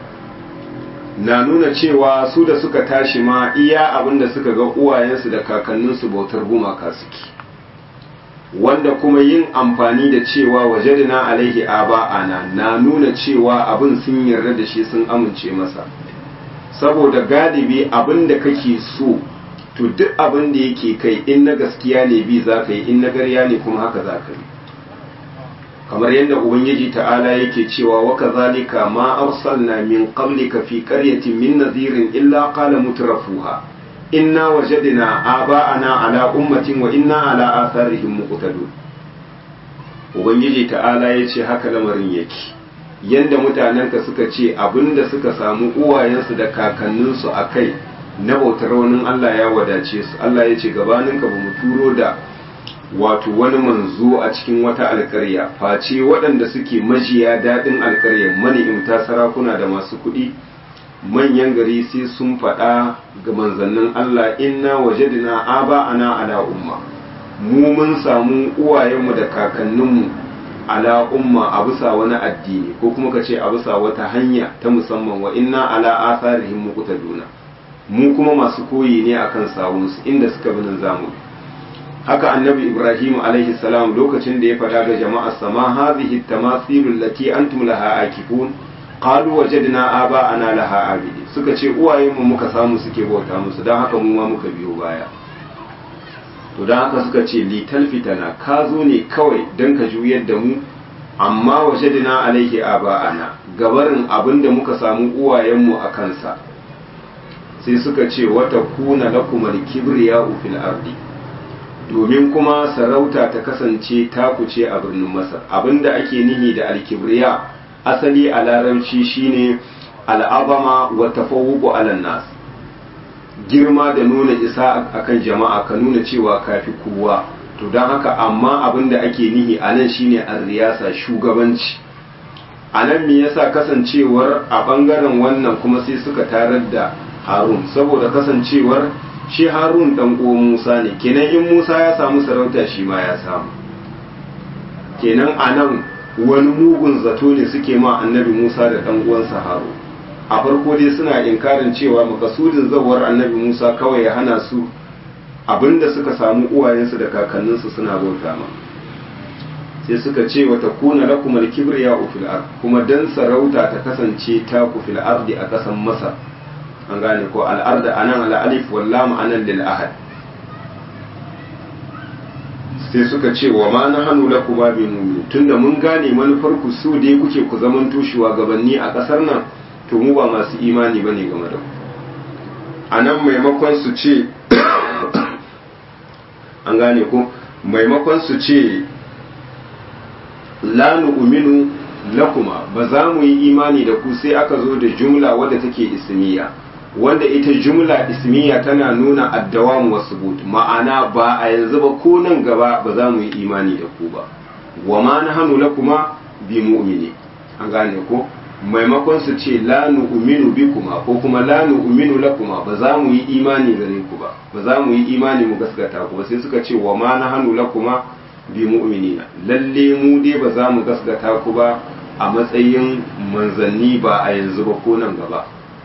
na nuna cewa su da suka tashi ma iya abinda suka ga uwayensu da kakanninsu bautar gumaka suke wanda kuma yin amfani da cewa wajadina alaihi aba ana na nuna cewa abin sun yarda da shi sun amince masa saboda galibi abin da kake so to duk abin da yake kai in na gaskiya ne bi za ka yi in na garya ne kuma haka za ka yi kamar yadda ubangiji ta'ala yake cewa wa kazalika ma arsalna min qablika fi qaryatin min nadhirin illa qala mutrafuha inna wajadna aba'ana ala ummatin wa inna ala atharihim muqtadun ubangiji ta'ala yace haka lamarin yake yanda mutanenka suka ce abinda suka samu uwayensu da kakanninsu a kai na bautar wani Allah ya wadace su Allah ya ce gabaninka ba mu turo da wato wani manzo a cikin wata alkarya face waɗanda suke majiya daɗin alkaryar mani'imta sarakuna da masu kuɗi manyan gari sai sun faɗa ga manzannin Allah inna wajadina aba ana ala umma mu mun samu uwayenmu da kakanninmu ala umma a bisa wani addini ko kuma ka ce a bisa wata hanya ta musamman wa inna ala asarihim muqtaduna mu kuma masu koyi ne akan sawunsu inda suka bi nan zamu haka annabi ibrahim alaihi salam lokacin da ya faɗa ga jama'ar sama hadhihi tamathilu allati antum laha akifun qalu wajadna aba'ana laha abidi suka ce uwayen mu muka samu suke bauta musu dan haka mu ma muka biyo baya to dan haka suka ce li talfitana ka zo ne kawai dan ka juyar da mu amma wajadna alaihi aba'ana gabarin abinda muka samu uwayen mu a kansa sai suka ce wata kuna lakumar kibriya fil ardi domin kuma sarauta ta kasance takuce a birnin masar abinda ake nihi da alkibriya asali a larabci shine al'azama wa tafawuqu ala nas girma da nuna isa akan jama'a ka nuna cewa kafi kowa to don haka amma abinda ake nihi a nan shine riyasa shugabanci a nan me yasa kasancewar a bangaren wannan kuma sai suka tarar da harun saboda kasancewar shi harun dan uwan musa ne kenan in musa ya samu sarauta shi ma ya samu kenan a nan wani mugun zato ne suke ma annabi musa da dan uwansa harun a farko dai suna inkarin cewa makasudin zawar annabi musa kawai ya hana su abinda suka samu uwayensu da kakanninsu suna bauta ma sai suka ce wata kuna lakum al-kibriya fil ard kuma dan sarauta ta kasance ta ku fil ardi a kasan masa an gane ko al-ard anan al-alif wal lam anan lil ahad sai suka ce wa ma nahanu lakum bi mu'min tunda mun gane manufar ku su dai kuke ku zaman tushuwa gabanni a kasar nan to mu ba masu imani bane game da ku anan maimakon su ce an gane ko maimakon su ce la nu'minu lakuma ba za mu yi imani da ku sai aka zo da jumla wadda take ismiya wanda ita jumla ismiya tana nuna addawam wa subut ma'ana ba a yanzu ba ko nan gaba ba za mu yi imani da ku ba wa ma nahnu lakuma bi mu'mini an gane ko maimakon su ce la nu'minu bikuma ko kuma la nu'minu lakuma ba za mu yi imani gare ku ba ba za mu yi imani mu gaskata ku ba sai suka ce wa ma nahnu lakuma bi mu'minina lalle mu dai ba za mu gaskata ku ba a matsayin manzanni ba a yanzu ba ko nan gaba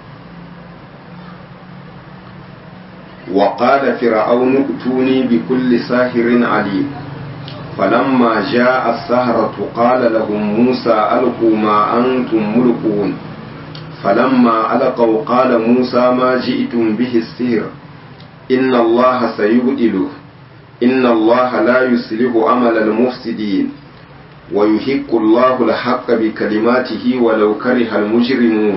wa qala fir'aunu utuni bi kulli sahirin alim فلما جاء السهرة قال لهم موسى ألقوا ما أنتم ملقون فلما ألقوا قال موسى ما جئتم به السحر إن الله سيبدله إن الله لا يصلح عمل المفسدين ويحق الله الحق بكلماته ولو كره المجرمون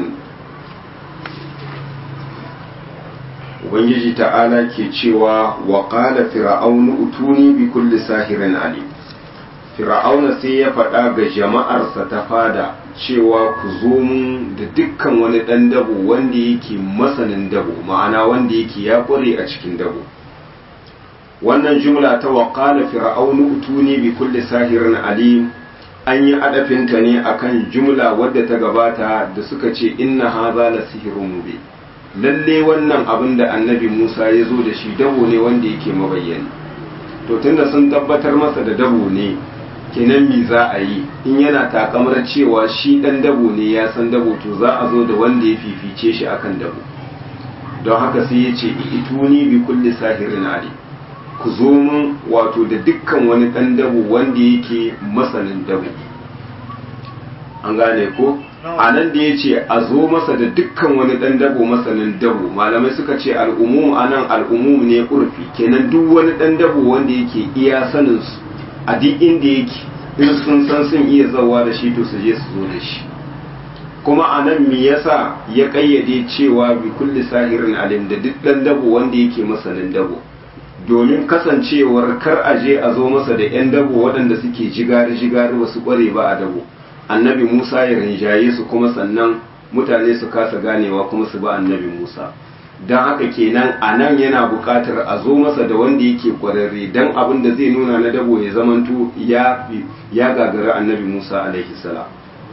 Ubangiji ta'ala ke cewa wa ƙala fir'aunu utuni bi kulli sahirin ali fir'auna sai ya faɗa ga jama'arsa ta fada cewa ku zo mun da dukkan wani ɗan dabo wanda yake masanin dabo ma'ana wanda yake ya ƙware a cikin dabo wannan jumla ta wa ƙala fir'aunu utuni bi kulli sahirin alim an yi adafinta ne akan jumla wadda ta gabata da suka ce inna haza la sihirun mubin lalle wannan abin da annabi Musa ya zo da shi dabo ne wanda yake mabayyani to tunda sun tabbatar masa da dabo ne kenan mi za a yi in yana takamar cewa shi dan dabo ne ya san dabo to za a zo da wanda ya fifice shi akan dabo don haka sai ya ce ituni bi kulli sahirin ali ku zo mun wato da dukkan wani dan dabo wanda yake masanin dabo an gane ko a nan da ya ce a zo masa da dukkan wani ɗan dabo masanin dabo malamai suka ce al'umum a nan al'umum ne ƙurfi kenan duk wani ɗan dabo wanda yake iya sanin su a duk inda yake in sun san sun iya zawa da shi to su je su zo da shi kuma a nan me yasa ya ƙayyade cewa bi kulli sahirin alim da duk ɗan dabo wanda yake masanin dabo domin kasancewar kar a je a zo masa da 'yan dabo waɗanda suke jigari-jigari wasu ƙware ba a dabo annabi Musa ya rinjaye su kuma sannan mutane su kasa ganewa kuma su ba annabi Musa don haka kenan a nan yana buƙatar a zo masa da wanda yake ƙwararre don abin da zai nuna na dabo ya zamanto ya ya gagara annabi Musa alaihi salam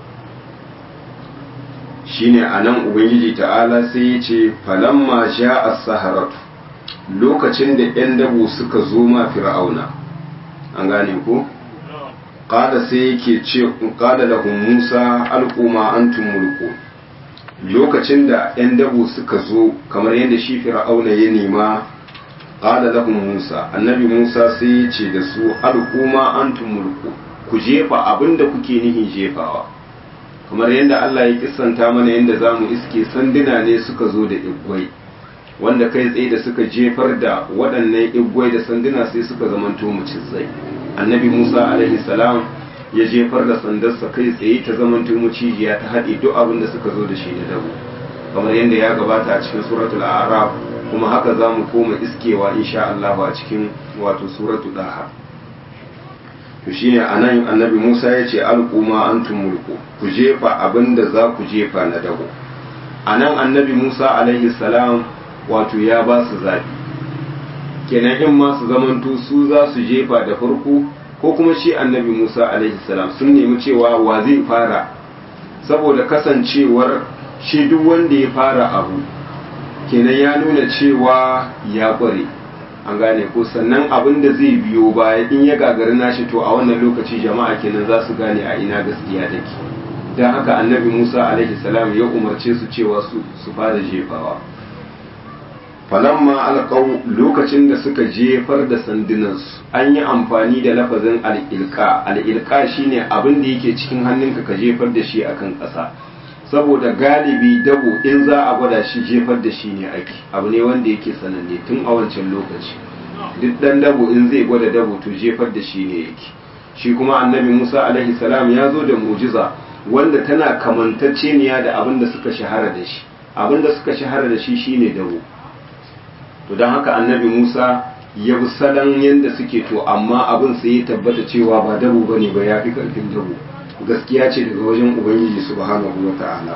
shine a nan ubangiji ta'ala sai ya ce falamma sha as-saharatu lokacin da 'yan dabo suka zo ma fir'auna an gane ko qala sai yake ce qala lahum Musa alquma antum mulku lokacin da yan dabo suka zo kamar yadda shi fir'auna ya nema qala lahum Musa annabi Musa sai ya ce da su alquma antum mulku ku jefa abinda kuke nihin jefawa kamar yadda Allah ya kissanta mana yadda zamu iske sanduna ne suka zo da igwai wanda kai tsaye da suka jefar da waɗannan igwai da sanduna sai suka zamanto mucizai annabi musa alaihi salam ya jefar da sandarsa kai tsaye ta zamanto mucijiya ta haɗe duk abin da suka zo da shi da dabo kamar yadda ya gabata a cikin suratul a'raf kuma haka za mu koma iskewa insha Allah a cikin wato suratu daha to shine anan annabi Musa ya ce alquma antum mulku ku jefa abinda za ku jefa na dago anan annabi Musa alaihi salam wato ya ba su zabi kenan in ma su zamanto su za su jefa da farko ko kuma shi annabi Musa alaihi salam sun nemi cewa wa zai fara saboda kasancewar shi duk wanda ya fara abu kenan ya nuna cewa ya kware an gane ko sannan abin da zai biyo baya in ya gagari nashi to a wannan lokaci jama'a kenan za su gane a ina gaskiya take don haka annabi musa alaihi salam ya umarce su cewa su fara jefawa falamma alƙau lokacin da suka jefar da sandunansu an yi amfani da lafazin al'ilka al'ilka shine abin da yake cikin hannunka ka jefar da shi akan ƙasa saboda galibi dabo in za a gwada shi jefar da shi ne ake abu ne wanda yake sananne tun a wancan lokaci duk dan dabo in zai gwada dabo to jefar da shi ne yake shi kuma annabi musa alaihi salam ya zo da mujiza wanda tana kamantacceniya da abin da suka shahara da shi abin da suka shahara da shi shine dabo to don haka annabi musa ya bi salon yadda suke to amma abin sai ya tabbata cewa ba dabo bane ba ya fi karfin dabo gaskiya ce daga wajen ubangiji subhanahu wa ta'ala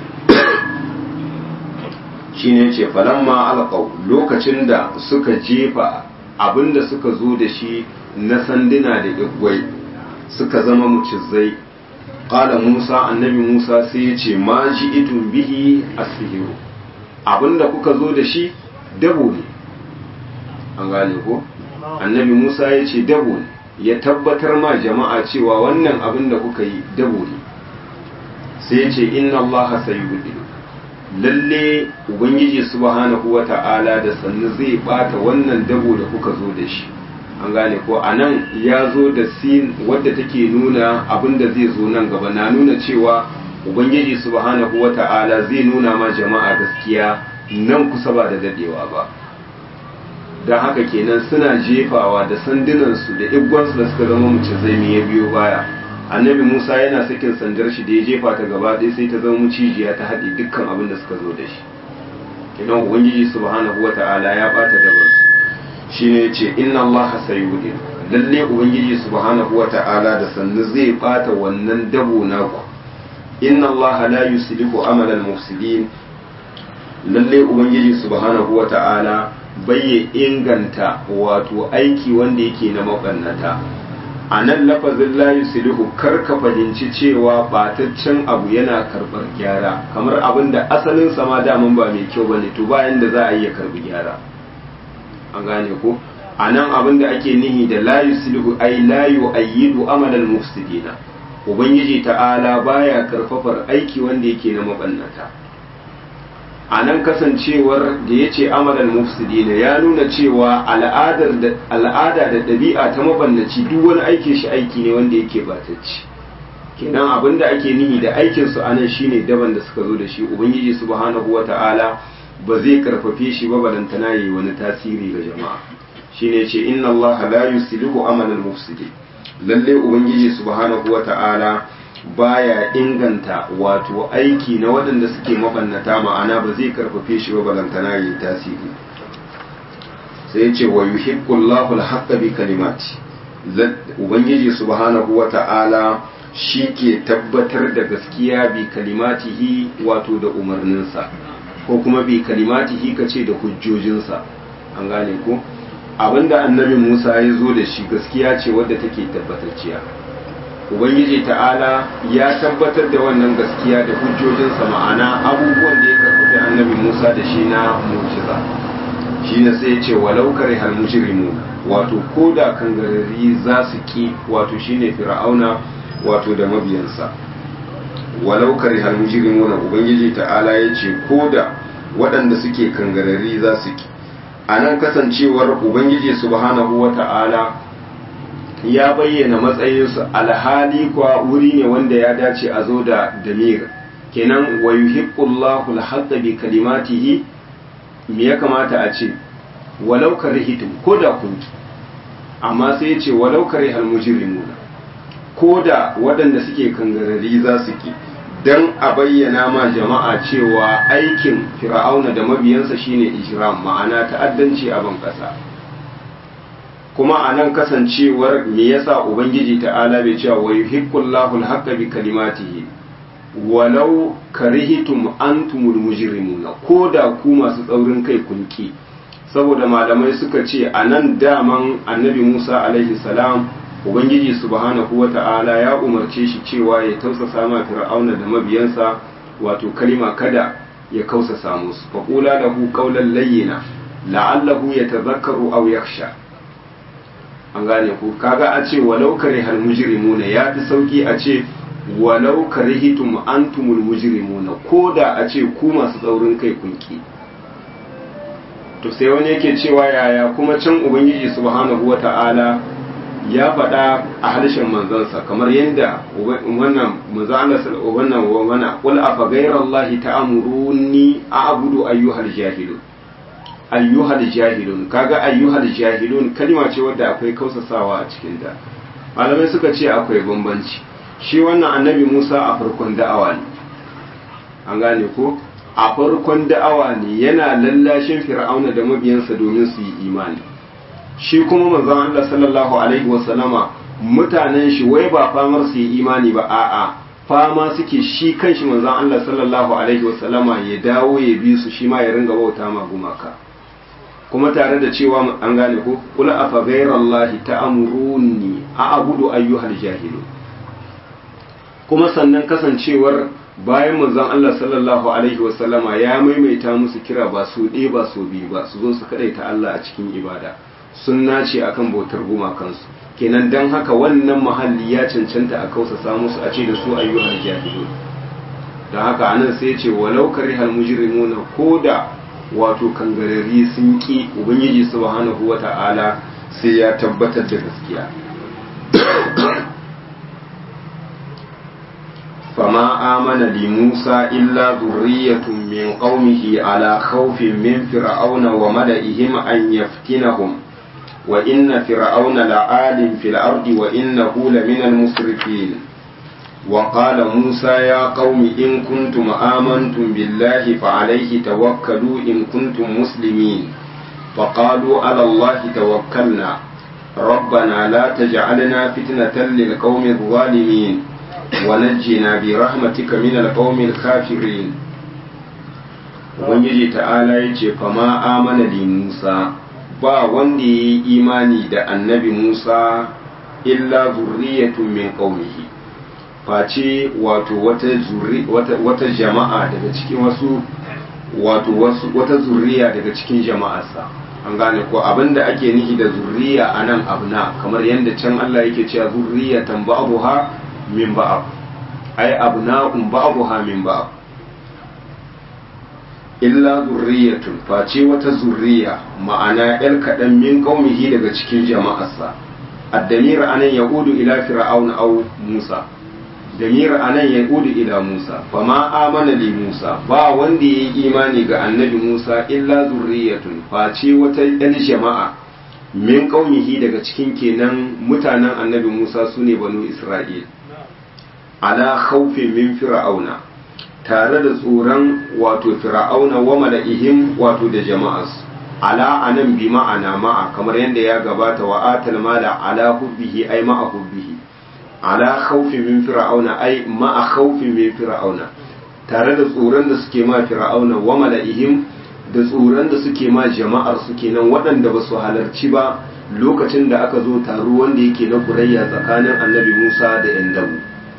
shine ce falamma alqaw lokacin da suka jefa abinda suka zo da shi na sanduna da igwai suka zama mucizai qala musa annabi musa sai ya ce ma ji'itun bihi asihiru abinda kuka zo da shi dabo ne an gane ko annabi musa ya ce dabo ne ya tabbatar ma jama'a cewa wannan abin da kuka yi dabo ne sai ya ce inna allaha sayyidin lalle ubangiji subhanahu wata'ala da sannu zai bata wannan dabo da kuka zo da shi an gane ko anan ya zo da sin wadda take nuna abin da zai zo nan gaba na nuna cewa ubangiji subhanahu wata'ala zai nuna ma jama'a gaskiya nan kusa ba da dadewa ba don haka kenan suna jefawa da sandunansu da igwansu da suka zama mace zai ya biyo baya annabi musa yana sakin sandar shi da ya jefa ta gaba ɗaya sai ta zama mucijiya ta haɗe dukkan abin da suka zo da shi kenan ubangiji subhanahu wata'ala ya ɓata dabarsu shine yace inna allaha sayyidin lalle ubangiji subhanahu wata'ala da sannu zai ɓata wannan dabo naku inna allaha la yuslihu amalan mufsidin lalle ubangiji subhanahu wata'ala bai inganta wato aiki wanda yake na mabannata a nan lafazin layu silihu kar ka fahimci cewa bataccen abu yana karɓar gyara kamar abin da asalin sama daman ba mai kyau bane to bayan da za a iya karɓi gyara an gane ko a nan abin da ake nihi da layu silihu ai layu ayyidu amalan mufsidina ubangiji ta'ala baya karfafar aiki wanda yake na mabannata a nan kasancewar da ya ce amalan mufsidina ya nuna cewa al'ada da ɗabi'a ta mabannaci duk wani aikin shi aiki ne wanda yake batacci kenan abin da ake nihi da aikin su anan shine daban da suka zo da shi ubangiji subhanahu wata'ala ba zai karfafe shi ba balantana yayi wani tasiri ga jama'a shine ce inna allaha la yuslihu amalan mufsidin lalle ubangiji subhanahu wata'ala baya inganta wato aiki na waɗanda suke mabannata ma'ana ba zai karfafe shi ba balantana yi tasiri sai ce wa yuhibbullahu al-haqqa bi kalimati ubangiji subhanahu wa ta'ala shi ke tabbatar da gaskiya bi kalimatihi wato da umarninsa ko kuma bi kalimatihi kace da hujjojinsa an gane ko abinda annabi Musa ya zo da shi gaskiya ce wadda take tabbatacciya ubangiji ta'ala ya tabbatar da wannan gaskiya da hujjojinsa ma'ana abubuwan da ya karfafi annabi musa da shi na mujiza shi ne sai ce walau kare hal mujrimu wato ko da kangarari za su ki wato shine fir'auna wato da mabiyansa walau kare hal mujrimu na ubangiji ta'ala ya ce ko da waɗanda suke kangarari za su ki a nan kasancewar ubangiji subhanahu wa ta'ala ya bayyana matsayinsu alhali kwa wuri ne wanda ya dace a zo da damir kenan wa yuhibbullahu al bi kalimatihi me ya kamata a ce walau karihitum ko da kun amma sai ya ce walau karihal mujrimuna ko da waɗanda suke kangarari za su ki don a bayyana ma jama'a cewa aikin fir'auna da mabiyansa shine ijram ma'ana ta'addanci a ban ƙasa kuma a nan kasancewar me yasa ubangiji ta'ala bai cewa wa yuhiqqullahu al-haqqa bi kalimatihi walau karihitum antumul mujrimuna ko da ku masu tsaurin kai kunki saboda malamai suka ce a nan daman annabi Musa alaihi salam ubangiji subhanahu wata'ala ya umarce shi cewa ya tausasa ma fir'auna da mabiyansa wato kalima kada ya kausasa musu faqula lahu qawlan layyina la'allahu yatadhakkaru aw yakhsha an gane ku kaga a ce walau karihal mujrimuna ya fi sauki a ce walau karihitum antumul mujrimuna ko da a ce ku masu tsaurin kai kunki to sai wani yake cewa yaya kuma can ubangiji subhanahu wata'ala ya faɗa a harshen manzansa kamar yadda wannan manzo Allah wannan wannan qul afa ghayrallahi ta'muruni a'budu ayyuhal jahilun ayyuhal jahilun kaga ayyuhal jahilun kalma ce wadda akwai kausasawa a cikin ta malamai suka ce akwai bambanci shi wannan annabi Musa a farkon da'awa ne an gane ko a farkon da'awa ne yana lallashin fir'auna da mabiyansa domin su yi imani shi kuma manzon Allah sallallahu alaihi wasallama mutanen shi wai ba famar su yi imani ba a'a fama suke shi kanshi manzon Allah sallallahu alaihi wasallama ya dawo ya bi su shi ma ya ringa bauta ma gumaka kuma tare da cewa an gane ko qul afa ghayrallahi ta'muruni a'budu ayyuhal jahilun kuma sannan kasancewar bayan manzon Allah sallallahu alaihi wasallama ya maimaita musu kira ba su ɗaya ba su biyu ba su zo su kadaita Allah a cikin ibada sun nace akan bautar gumakansu kenan dan haka wannan mahalli ya cancanta a kausasa musu a ce da su ayyuhal jahilun dan haka anan sai ya ce walau karihal mujrimuna koda wato kangarari sun ki ubangiji subhanahu wata'ala sai ya tabbatar da gaskiya فما آمن لموسى إلا ذرية من قومه على خوف من فرعون وملئهم أن يفتنهم وإن فرعون لعال في الأرض وإنه لمن المسرفين وقال موسى يا قوم إن كنتم آمنتم بالله فعليه توكلوا إن كنتم مسلمين فقالوا على الله توكلنا ربنا لا تجعلنا فتنة للقوم الظالمين ونجنا برحمتك من القوم الكافرين Ubangiji ta'ala ya ce, Fama amana li Musa, ba wanda ya yi imani da annabi Musa illa zurriyatun min qaumihi face wato wata, wata, jama'a daga cikin wasu wato wasu wata zurriya daga cikin jama'arsa an gane ko abinda ake nihi da zurriya a nan abna kamar yadda can Allah yake cewa zurriyatan ba'dha min ba'd ay abna'un ba'dha min ba'd illa zurriyatun face wata zurriya ma'ana yar kaɗan min qaumihi daga cikin jama'arsa addamir anan yaudu ila fir'auna aw musa damir anan yaudu ila musa fama amana li musa ba wanda yayi imani ga annabi musa illa zurriyatun face wata yar jama'a min qaumihi daga cikin kenan mutanen annabi musa sune banu isra'il ala khawfin min fir'auna tare da tsoron wato fir'auna wa mala'ihim wato da jama'as ala anan bi ma'ana ma'a kamar yadda ya gabata wa atal mala ala hubbihi ay ma'a hubbihi ala khawfi min fir'auna ay ma'a khawfi min fir'auna tare da tsoron da suke ma fir'auna wa mala'ihim da tsoron da suke ma jama'ar su kenan waɗanda ba su halarci ba lokacin da aka zo taro wanda yake na kurayya tsakanin annabi Musa da 'yan dabu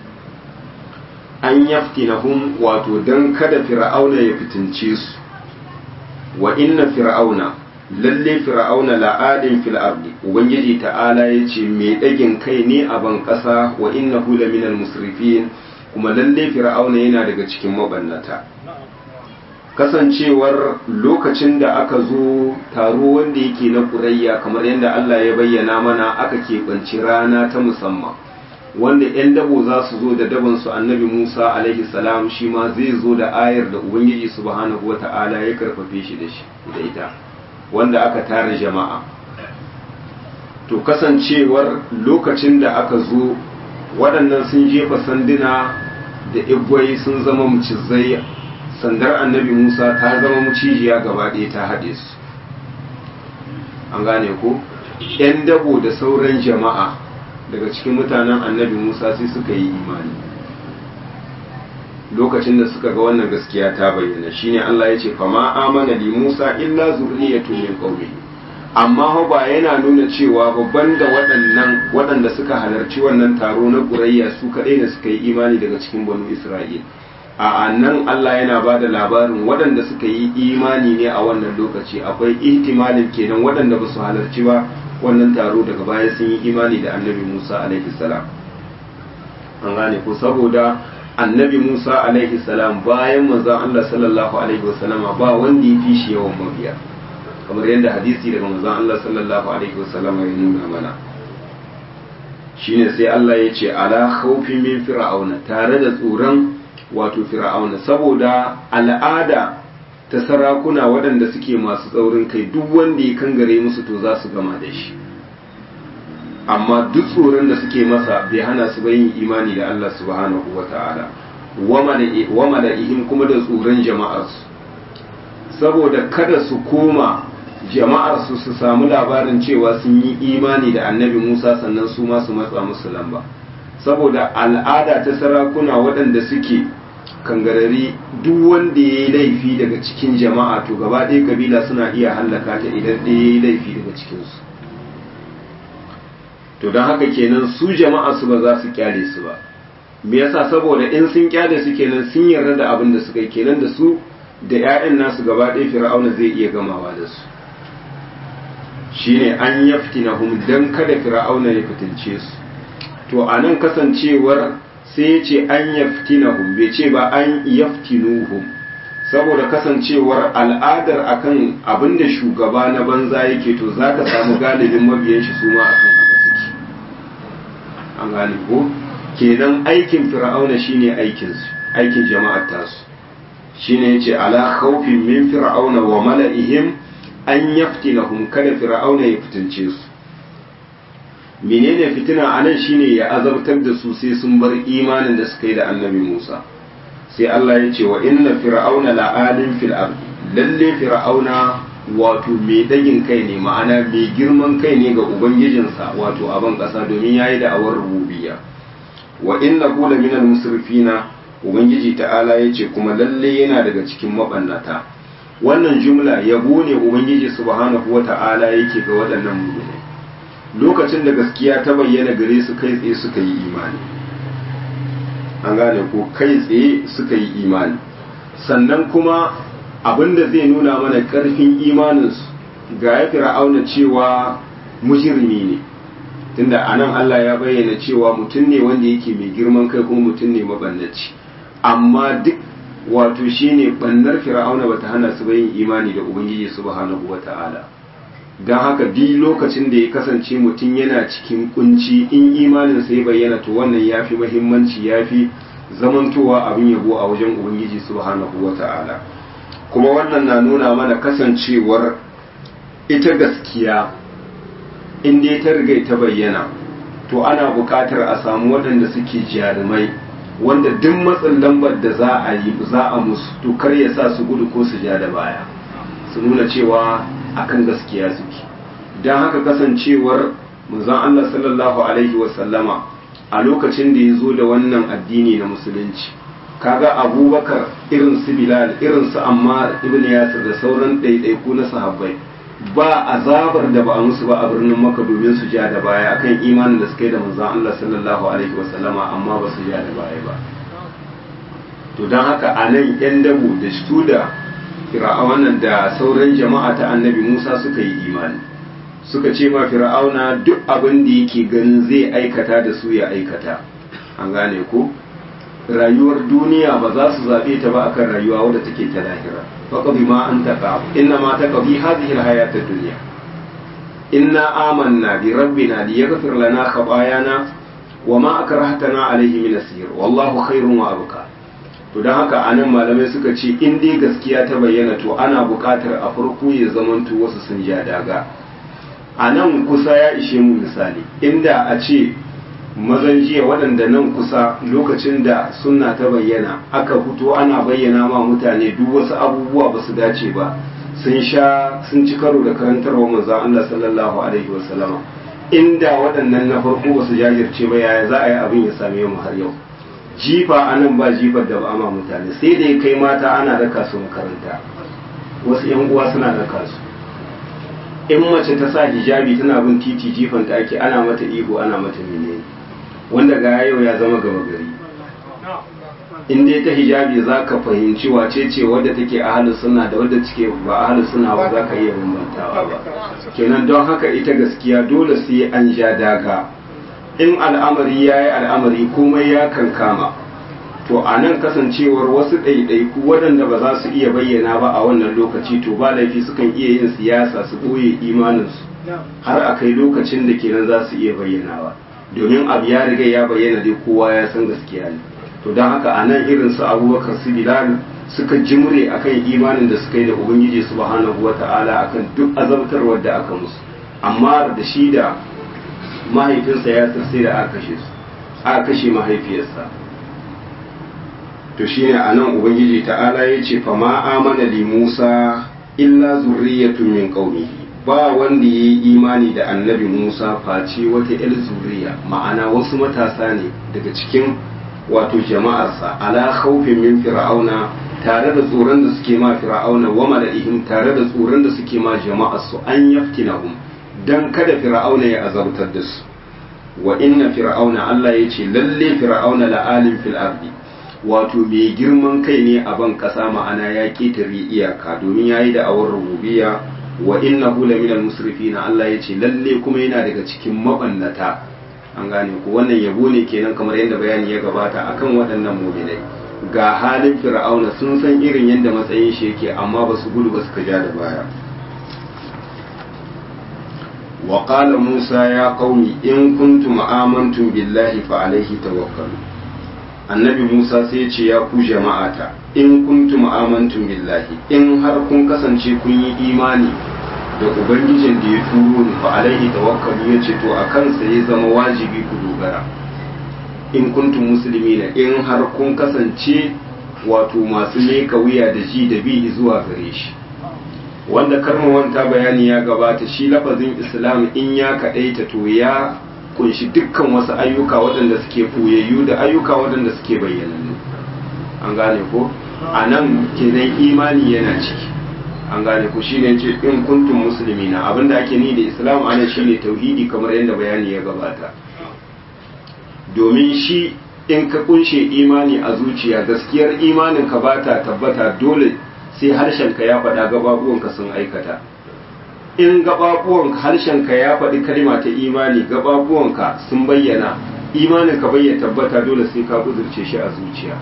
an yaftinahum wato dan kada fir'auna ya fitince su wa inna fir'auna lalle fir'auna la'adin fil ardi ubangiji ta'ala yace me dagin kai ne a ban kasa wa innahu laminal musrifin kuma lalle fir'auna yana daga cikin mabannata kasancewar lokacin da aka zo taro wanda yake na kurayya kamar yadda Allah ya bayyana mana aka keɓanci rana ta musamman wanda 'yan dabo za su zo da dabansu annabi Musa alaihi salam shi ma zai zo da ayar da Ubangiji subhanahu wa ta'ala ya karfafe shi da shi da ita wanda aka tara jama'a to kasancewar lokacin da aka zo waɗannan sun jefa sanduna da igwai sun zama mucizai sandar annabi musa ta zama mucijiya gaba ɗaya ta haɗe su an gane ko yan dabo da sauran jama'a daga cikin mutanen annabi musa sai suka yi imani lokacin da suka ga wannan gaskiya ta bayyana shine Allah ya ce fama amana li Musa illa zurriyatun min qaumi amma ho ba yana nuna cewa babban da waɗannan waɗanda suka halarci wannan taro na Qurayya su kadai ne suka yi imani daga cikin banu Isra'il a nan Allah yana ba da labarin waɗanda suka yi imani ne a wannan lokaci akwai ihtimalin kenan waɗanda ba su halarci ba wannan taro daga baya sun yi imani da annabi Musa alaihi salam an gane ko saboda annabi Musa alaihi salam bayan manzon Allah sallallahu alaihi wasallama ba wanda ya fi shi yawan mabiya kamar yadda hadisi daga manzon Allah sallallahu alaihi wasallama ya nuna mana shine sai Allah ya ce ala khawfin min fir'auna tare da tsoron wato fir'auna saboda al'ada ta sarakuna waɗanda suke masu tsaurin kai duk wanda ya kangare musu to za su gama da shi amma duk tsoron da suke masa bai hana su yin imani da Allah subhanahu wa ta'ala wama da ihim kuma da tsoron jama'arsu saboda kada su koma jama'arsu su samu labarin cewa sun yi imani da annabi Musa sannan su ma su matsa musu lamba saboda al'ada ta sarakuna waɗanda suke kangarari duk wanda ya yi laifi daga cikin jama'a to gaba ɗaya kabila suna iya hallaka ta idan ɗaya ya yi laifi daga cikinsu to don haka kenan su jama'a su ba za su kyale su ba me yasa saboda in sun kyale su kenan sun yarda da abin da suka yi kenan da su da 'ya'yan nasu gaba ɗaya fir'auna zai iya gamawa da su shine an yaftinahum dan kada fir'auna ya fitince su to anan kasancewar sai ya ce an yaftinahum bai ce ba an yaftinuhum saboda kasancewar al'adar akan abin da shugaba na banza yake to zaka samu galibin mabiyan shi su ma akan haka suke an gane ko kenan aikin fir'auna shine aikin su aikin jama'ar tasu shine yace ala khawfin min fir'auna wa mala'ihim an yaftinahum kada fir'auna ya fitince su menene fitina anan shine ya azabtar da su sai sun bar imanin da suka yi da annabi Musa sai Allah ya ce wa inna fir'auna la'alin fil ardi lalle fir'auna wato mai dagin kai ne ma'ana mai girman kai ne ga ubangijinsa wato a ban kasa domin yayi da awar rububiyya wa innahu la minal musrifina ubangiji ta'ala ya ce kuma lalle yana daga cikin mabannata wannan jumla yabo ne ubangiji subhanahu wata'ala yake ga waɗannan mu'minai lokacin da gaskiya ta bayyana gare su kai tsaye suka yi imani an gane ko kai tsaye suka yi imani sannan kuma abinda zai nuna mana ƙarfin imaninsu ga ya fir'auna cewa mujirmi ne tunda anan Allah ya bayyana cewa mutum ne wanda yake mai girman kai kuma mutum ne mabannaci amma duk wato shine bannar fir'auna bata hana su yin imani da ubangiji subhanahu wata'ala don haka bi lokacin da ya kasance mutum yana cikin kunci in imanin sai bayyana to wannan yafi muhimmanci yafi zamantowa abin yabo a wajen ubangiji subhanahu wata'ala kuma wannan na nuna mana kasancewar ita gaskiya in dai ta riga ta bayyana to ana buƙatar a samu waɗanda suke jarumai wanda duk matsin lambar da za a yi za a musu to kar ya sa su gudu ko su ja da baya su nuna cewa akan gaskiya suke don haka kasancewar manzon Allah sallallahu alaihi wasallama a lokacin da ya zo da wannan addini na musulunci kaga abubakar irin su bilal irin su ammar ibn yasir da sauran ɗaiɗaiku na sahabbai ba azabar da ba a musu ba a birnin maka domin su ja da baya akan imanin da suka yi da manzon Allah sallallahu alaihi wasallama amma ba su ja da baya ba to don haka a nan yan dabo da su da fir'aunan da sauran jama'a ta annabi Musa suka yi imani suka ce ma fir'auna duk abin da yake ganin zai aikata da su ya aikata an gane ko rayuwar duniya ba za su zaɓe ta ba akan rayuwa wadda take ta lahira faqdi ma anta qab inna ma taqdi hadhihi alhayat ad-dunya inna amanna bi rabbina liyaghfir lana khatayana wa ma akrahtana alayhi min asir wallahu khairun wa abqa to don haka anan malamai suka ce in dai gaskiya ta bayyana to ana buƙatar a farko ya zamanto wasu sun ja daga a nan kusa ya ishe mu misali inda a ce mazan jiya waɗanda nan kusa lokacin da sunna ta bayyana aka fito ana bayyana ma mutane duk wasu abubuwa ba su dace ba sun sha sun ci karo da karantarwa manzon Allah sallallahu alaihi wasallama inda waɗannan na farko ba su jajirce ba yaya za a yi abin ya same mu har yau jifa anan ba jifar da ba ma mutane sai da ya kai mata ana raka su makaranta wasu yan uwa suna raka su in mace ta sa hijabi tana bin titi jifan ta ake ana mata ihu ana mata menene wanda ga yau ya zama gaba gari in dai ta hijabi za ka fahimci wace ce wadda take ahalus suna da wadda take ba ahalus suna ba za ka iya bambantawa ba kenan don haka ita gaskiya dole sai an ja daga in al'amari ya yi al'amari komai ya kankama to a nan kasancewar wasu ɗaiɗaiku waɗanda ba za su iya bayyana ba a wannan lokaci to ba laifi sukan iya yin siyasa su ɓoye imaninsu har a kai lokacin da kenan za su iya bayyanawa domin abu ya riga ya bayyana dai kowa ya san gaskiya ne to don haka a nan irin su abubakar su bilal suka jimre akan imanin da suka yi da ubangiji subhanahu wa ta'ala akan duk azabtarwar da aka musu amma da shi da mahaifinsa ya sai da aka kashe su aka kashe mahaifiyarsa to shine a nan ubangiji ta'ala ya ce fa ma amana li musa illa zurriyatun min qaumihi ba wanda ya yi imani da annabi musa face wata yar zuriya ma'ana wasu matasa ne daga cikin wato jama'arsa ala khawfin min fir'auna tare da tsoron da suke ma fir'auna wa mala'ihim tare da tsoron da suke ma jama'arsu an yaftinahum dan kada fir'auna ya azabtar da su wa inna fir'auna Allah ya ce lalle fir'auna la'alim fil ardi wato mai girman kai ne a ban kasa ma'ana ya ketare iyaka domin yayi da awar rububiyya wa innahu laminal musrifina Allah ya ce lalle kuma yana daga cikin mabannata an gane ku wannan yabo ne kenan kamar yadda bayani ya gabata akan waɗannan mu'minai ga halin fir'auna sun san irin yadda matsayin shi yake amma ba su gudu ba suka ja da baya wa qala musa ya qaumi in kuntum amantum billahi fa alaihi tawakkalu annabi musa sai ya ce ya ku jama'ata in kuntum amantum billahi in har kun kasance kun yi imani da ubangijin da ya turo ni fa alaihi tawakkalu ya ce to a kansa ya zama wajibi ku dogara in kuntum muslimina in har kun kasance wato masu leka wuya da ji da bi zuwa gare shi wanda wanta bayani ya gabata shi lafazin islam in ya kaɗaita to ya kunshi dukkan wasu ayyuka waɗanda suke ɓoyayyu da ayyuka waɗanda suke bayyanannu an gane ko a nan kenan imani yana ciki an gane ku shine ce in kuntum muslimina abinda ake ni da islam ana shine tauhidi kamar yadda bayani ya gabata domin shi in ka kunshe imani a zuciya gaskiyar imanin ka bata tabbata dole sai harshenka ya faɗa gababuwanka sun aikata in gababuwanka harshenka ya faɗi kalma ta imani gababuwanka sun bayyana imanin ka bayyana tabbata dole sai ka kudurce shi a zuciya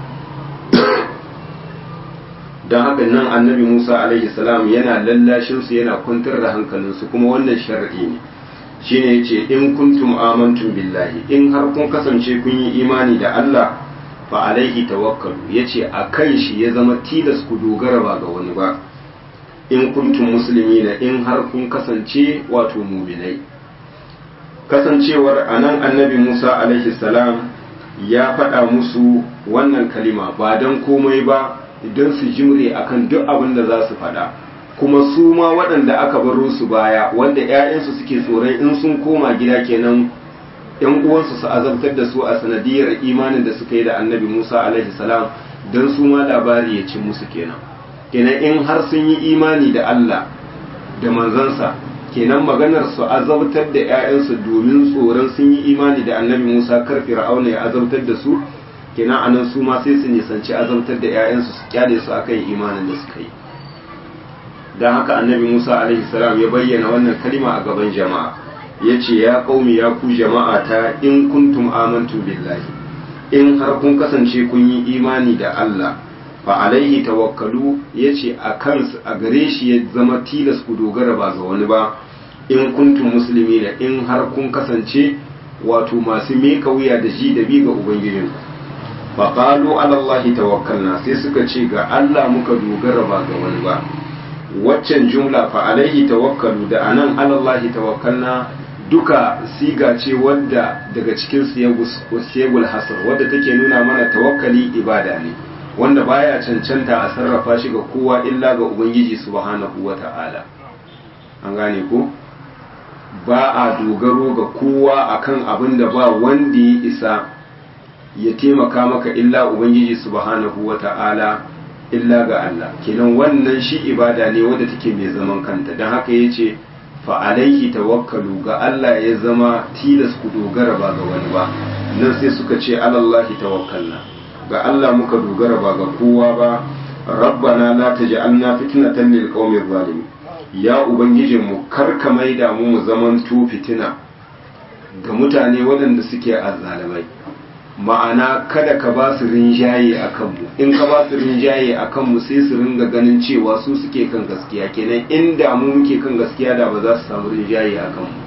don haka nan annabi musa alaihi salam yana lallashin su yana kwantar da hankalinsu kuma wannan shar'i ne shine yace in kuntum amantum billahi in har kun kasance kun yi imani da Allah fa alaihi tawakkalu yace a kan shi ya zama tilas ku dogara ba ga wani ba in kuntum muslimina in har kun kasance wato muminai kasancewar anan annabi Musa alaihi salam ya faɗa musu wannan kalima ba don komai ba idan su jimre akan duk abin da za su faɗa kuma su ma waɗanda aka baro su baya wanda 'ya'yansu suke tsoron in sun koma gida kenan yan uwansu su azabtar da su a sanadiyar imanin da suka yi da annabi Musa alaihi salam don su ma labari ya ci musu kenan kenan in har sun yi imani da Allah da manzansa kenan maganar su azabtar da 'ya'yansu domin tsoron sun yi imani da annabi Musa kar fir'auna ya azabtar da su kenan anan su ma sai su nisanci azabtar da 'ya'yansu su kyale su akan imanin da suka yi don haka annabi Musa alaihi salam ya bayyana wannan kalima a gaban jama'a ya ce ya ƙaumi ya ku jama'a ta in kuntum amantum billahi in har kun kasance kun yi imani da Allah fa alaihi tawakkalu ya ce a kansu a gare shi ya zama tilas ku dogara ba ga wani ba in kuntum musulmi da in har kun kasance wato masu meka wuya da ji da bi ga ubangijin fa qalu ala Allah tawakkalna sai suka ce ga Allah muka dogara ba ga wani ba waccan jumla fa alaihi tawakkalu da anan ala Allah tawakkalna duka siga ce wadda daga cikin siyagul hasar wadda take nuna mana tawakkali ibada ne wanda baya cancanta a sarrafa shi ga kowa illa ga ubangiji subhanahu wata'ala an gane ko ba a dogaro ga kowa akan abin da ba wanda ya isa ya taimaka maka illa ubangiji subhanahu wata'ala illa ga Allah kenan wannan shi ibada ne wadda take mai zaman kanta don haka ya ce fa'alaihi tawakkalu ga Allah ya zama tilas ku dogara ba ga wani ba nan sai suka ce alallahi tawakkalna ga Allah muka dogara ba ga kowa ba rabbana la taj'alna fitnatan lil qaumir zalimin ya ubangijinmu kar ka maida mu mu zaman tu fitina ga mutane waɗanda suke azzalamai ma'ana kada ka ba su rinjaye a kanmu in ka ba su rinjaye a kanmu sai su ringa ganin cewa su suke kan gaskiya kenan inda mu muke kan gaskiya da ba za su samu rinjaye a kanmu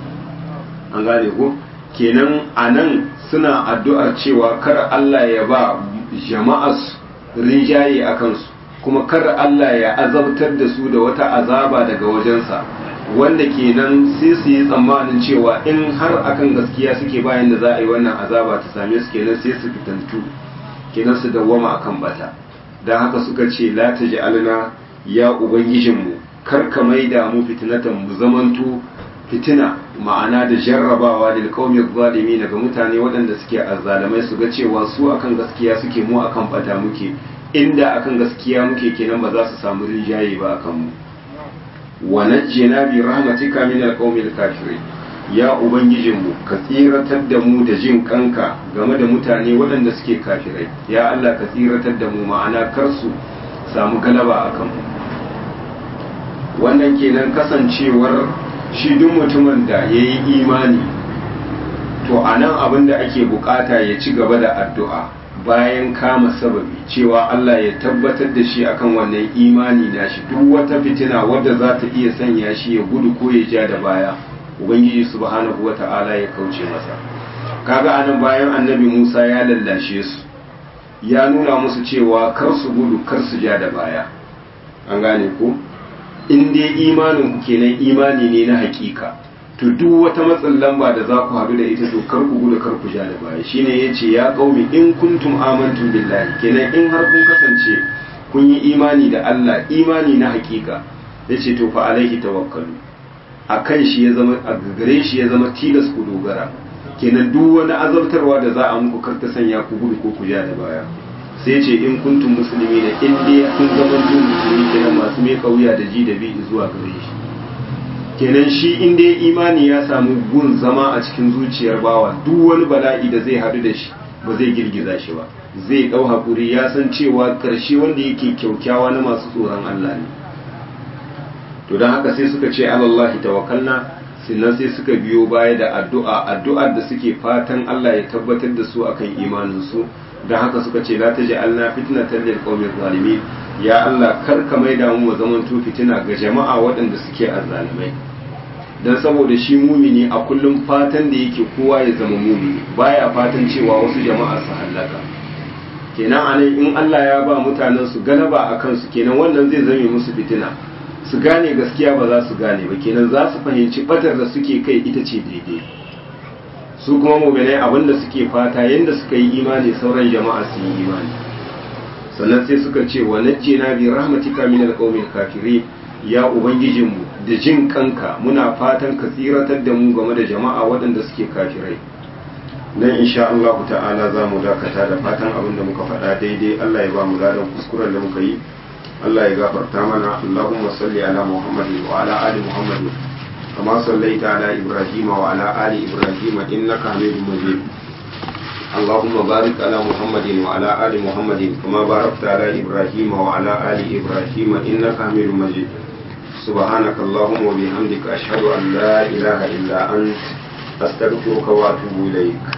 an gane ko kenan a nan suna addu'ar cewa kar Allah ya ba jama'as rinjaye a kansu kuma kar Allah ya azabtar da su da wata azaba daga wajensa wanda kenan sai su yi tsammanin cewa in har akan gaskiya suke bayan da za a yi wannan azaba ta same su kenan sai su fitantu kenan su dawwama akan bata don haka suka ce la taj'alna ya ubangijinmu kar ka maida mu fitnatan mu zamanto fitina ma'ana da jarrabawa lil qaumi zalimi daga mutane waɗanda suke azzalamai su ga cewa su akan gaskiya suke mu akan bata muke inda akan gaskiya muke kenan ba za su samu rinjaye ba akan mu wa najjina bi rahmatika min alqawmil kafirin ya ubangijinmu ka tsiratar da mu da jin kanka game da mutane waɗanda suke kafirai ya Allah ka tsiratar da mu ma'ana kar su samu galaba akan mu wannan kenan kasancewar shi duk mutumin da ya yi imani to a nan abin da ake bukata ya ci gaba da addu'a bayan kama sababi cewa Allah ya tabbatar da shi akan wannan imani na shi duk wata fitina wadda za ta iya sanya shi ya gudu ko ya ja da baya ubangiji subhanahu wa ta'ala ya kauce masa kaga anan bayan annabi Musa ya lallashe su ya nuna musu cewa kar su gudu kar su ja da baya an gane ko in dai imanin ku kenan imani ne na hakika to duk wata matsin lamba da za ku haɗu da ita to kar ku gudu kar ku ja da baya shine yace ya qaumi in kuntum amantum billahi kenan in har kun kasance kun yi imani da Allah imani na hakika yace to fa alaihi tawakkalu akan shi ya zama a gare shi ya zama tilas ku dogara kenan duk wani azabtarwa da za a muku kar ta sanya ku gudu ko ku ja da baya sai ce in kuntum musulmi da in dai kun zama duk musulmi kenan masu mai kauya da ji da bi zuwa gare shi kenan shi in dai imani ya samu gun zama a cikin zuciyar bawa duk wani bala'i da zai hadu da shi ba zai girgiza shi ba zai dau hakuri ya san cewa karshe wanda yake kyaukyawa na masu tsoron Allah ne to don haka sai suka ce alallahi tawakkalna sannan sai suka biyo baya da addu'a addu'ar da suke fatan Allah ya tabbatar da su akan imanin su don haka suka ce la taj'alna fitnatan lil qawmi zalimin ya Allah kar ka maida mu zaman to fitina ga jama'a waɗanda suke azzalimai dan saboda shi mumini a kullum fatan da yake kowa ya zama mumini baya fatan cewa wasu jama'a su hallaka kenan anan in Allah ya ba mutanen su galaba akan su kenan wannan zai zame musu fitina su gane gaskiya ba za su gane ba kenan za su fahimci batar da suke kai ita ce daidai su kuma mu'minai abinda suke fata yanda suka yi imani sauran jama'a su yi imani sannan sai suka ce wa najjina bi rahmatika min alqawmil kafirin ya ubangijinmu da jin kanka muna fatan ka tsiratar da mu game da jama'a waɗanda suke kafirai nan insha Allah ta'ala za mu dakata da fatan abin da muka faɗa daidai Allah ya ba mu ladan kuskuren da muka yi Allah ya gafarta mana Allahumma salli ala Muhammadin wa ala ali Muhammadin kama sallaita ala Ibrahim wa ala ali Ibrahim innaka Hamidum Majid اللهم بارك على محمد وعلى آل محمد كما باركت على إبراهيم وعلى آل إبراهيم إنك حميد مجيد سبحانك اللهم وبحمدك أشهد أن لا إله إلا أنت أستغفرك وأتوب إليك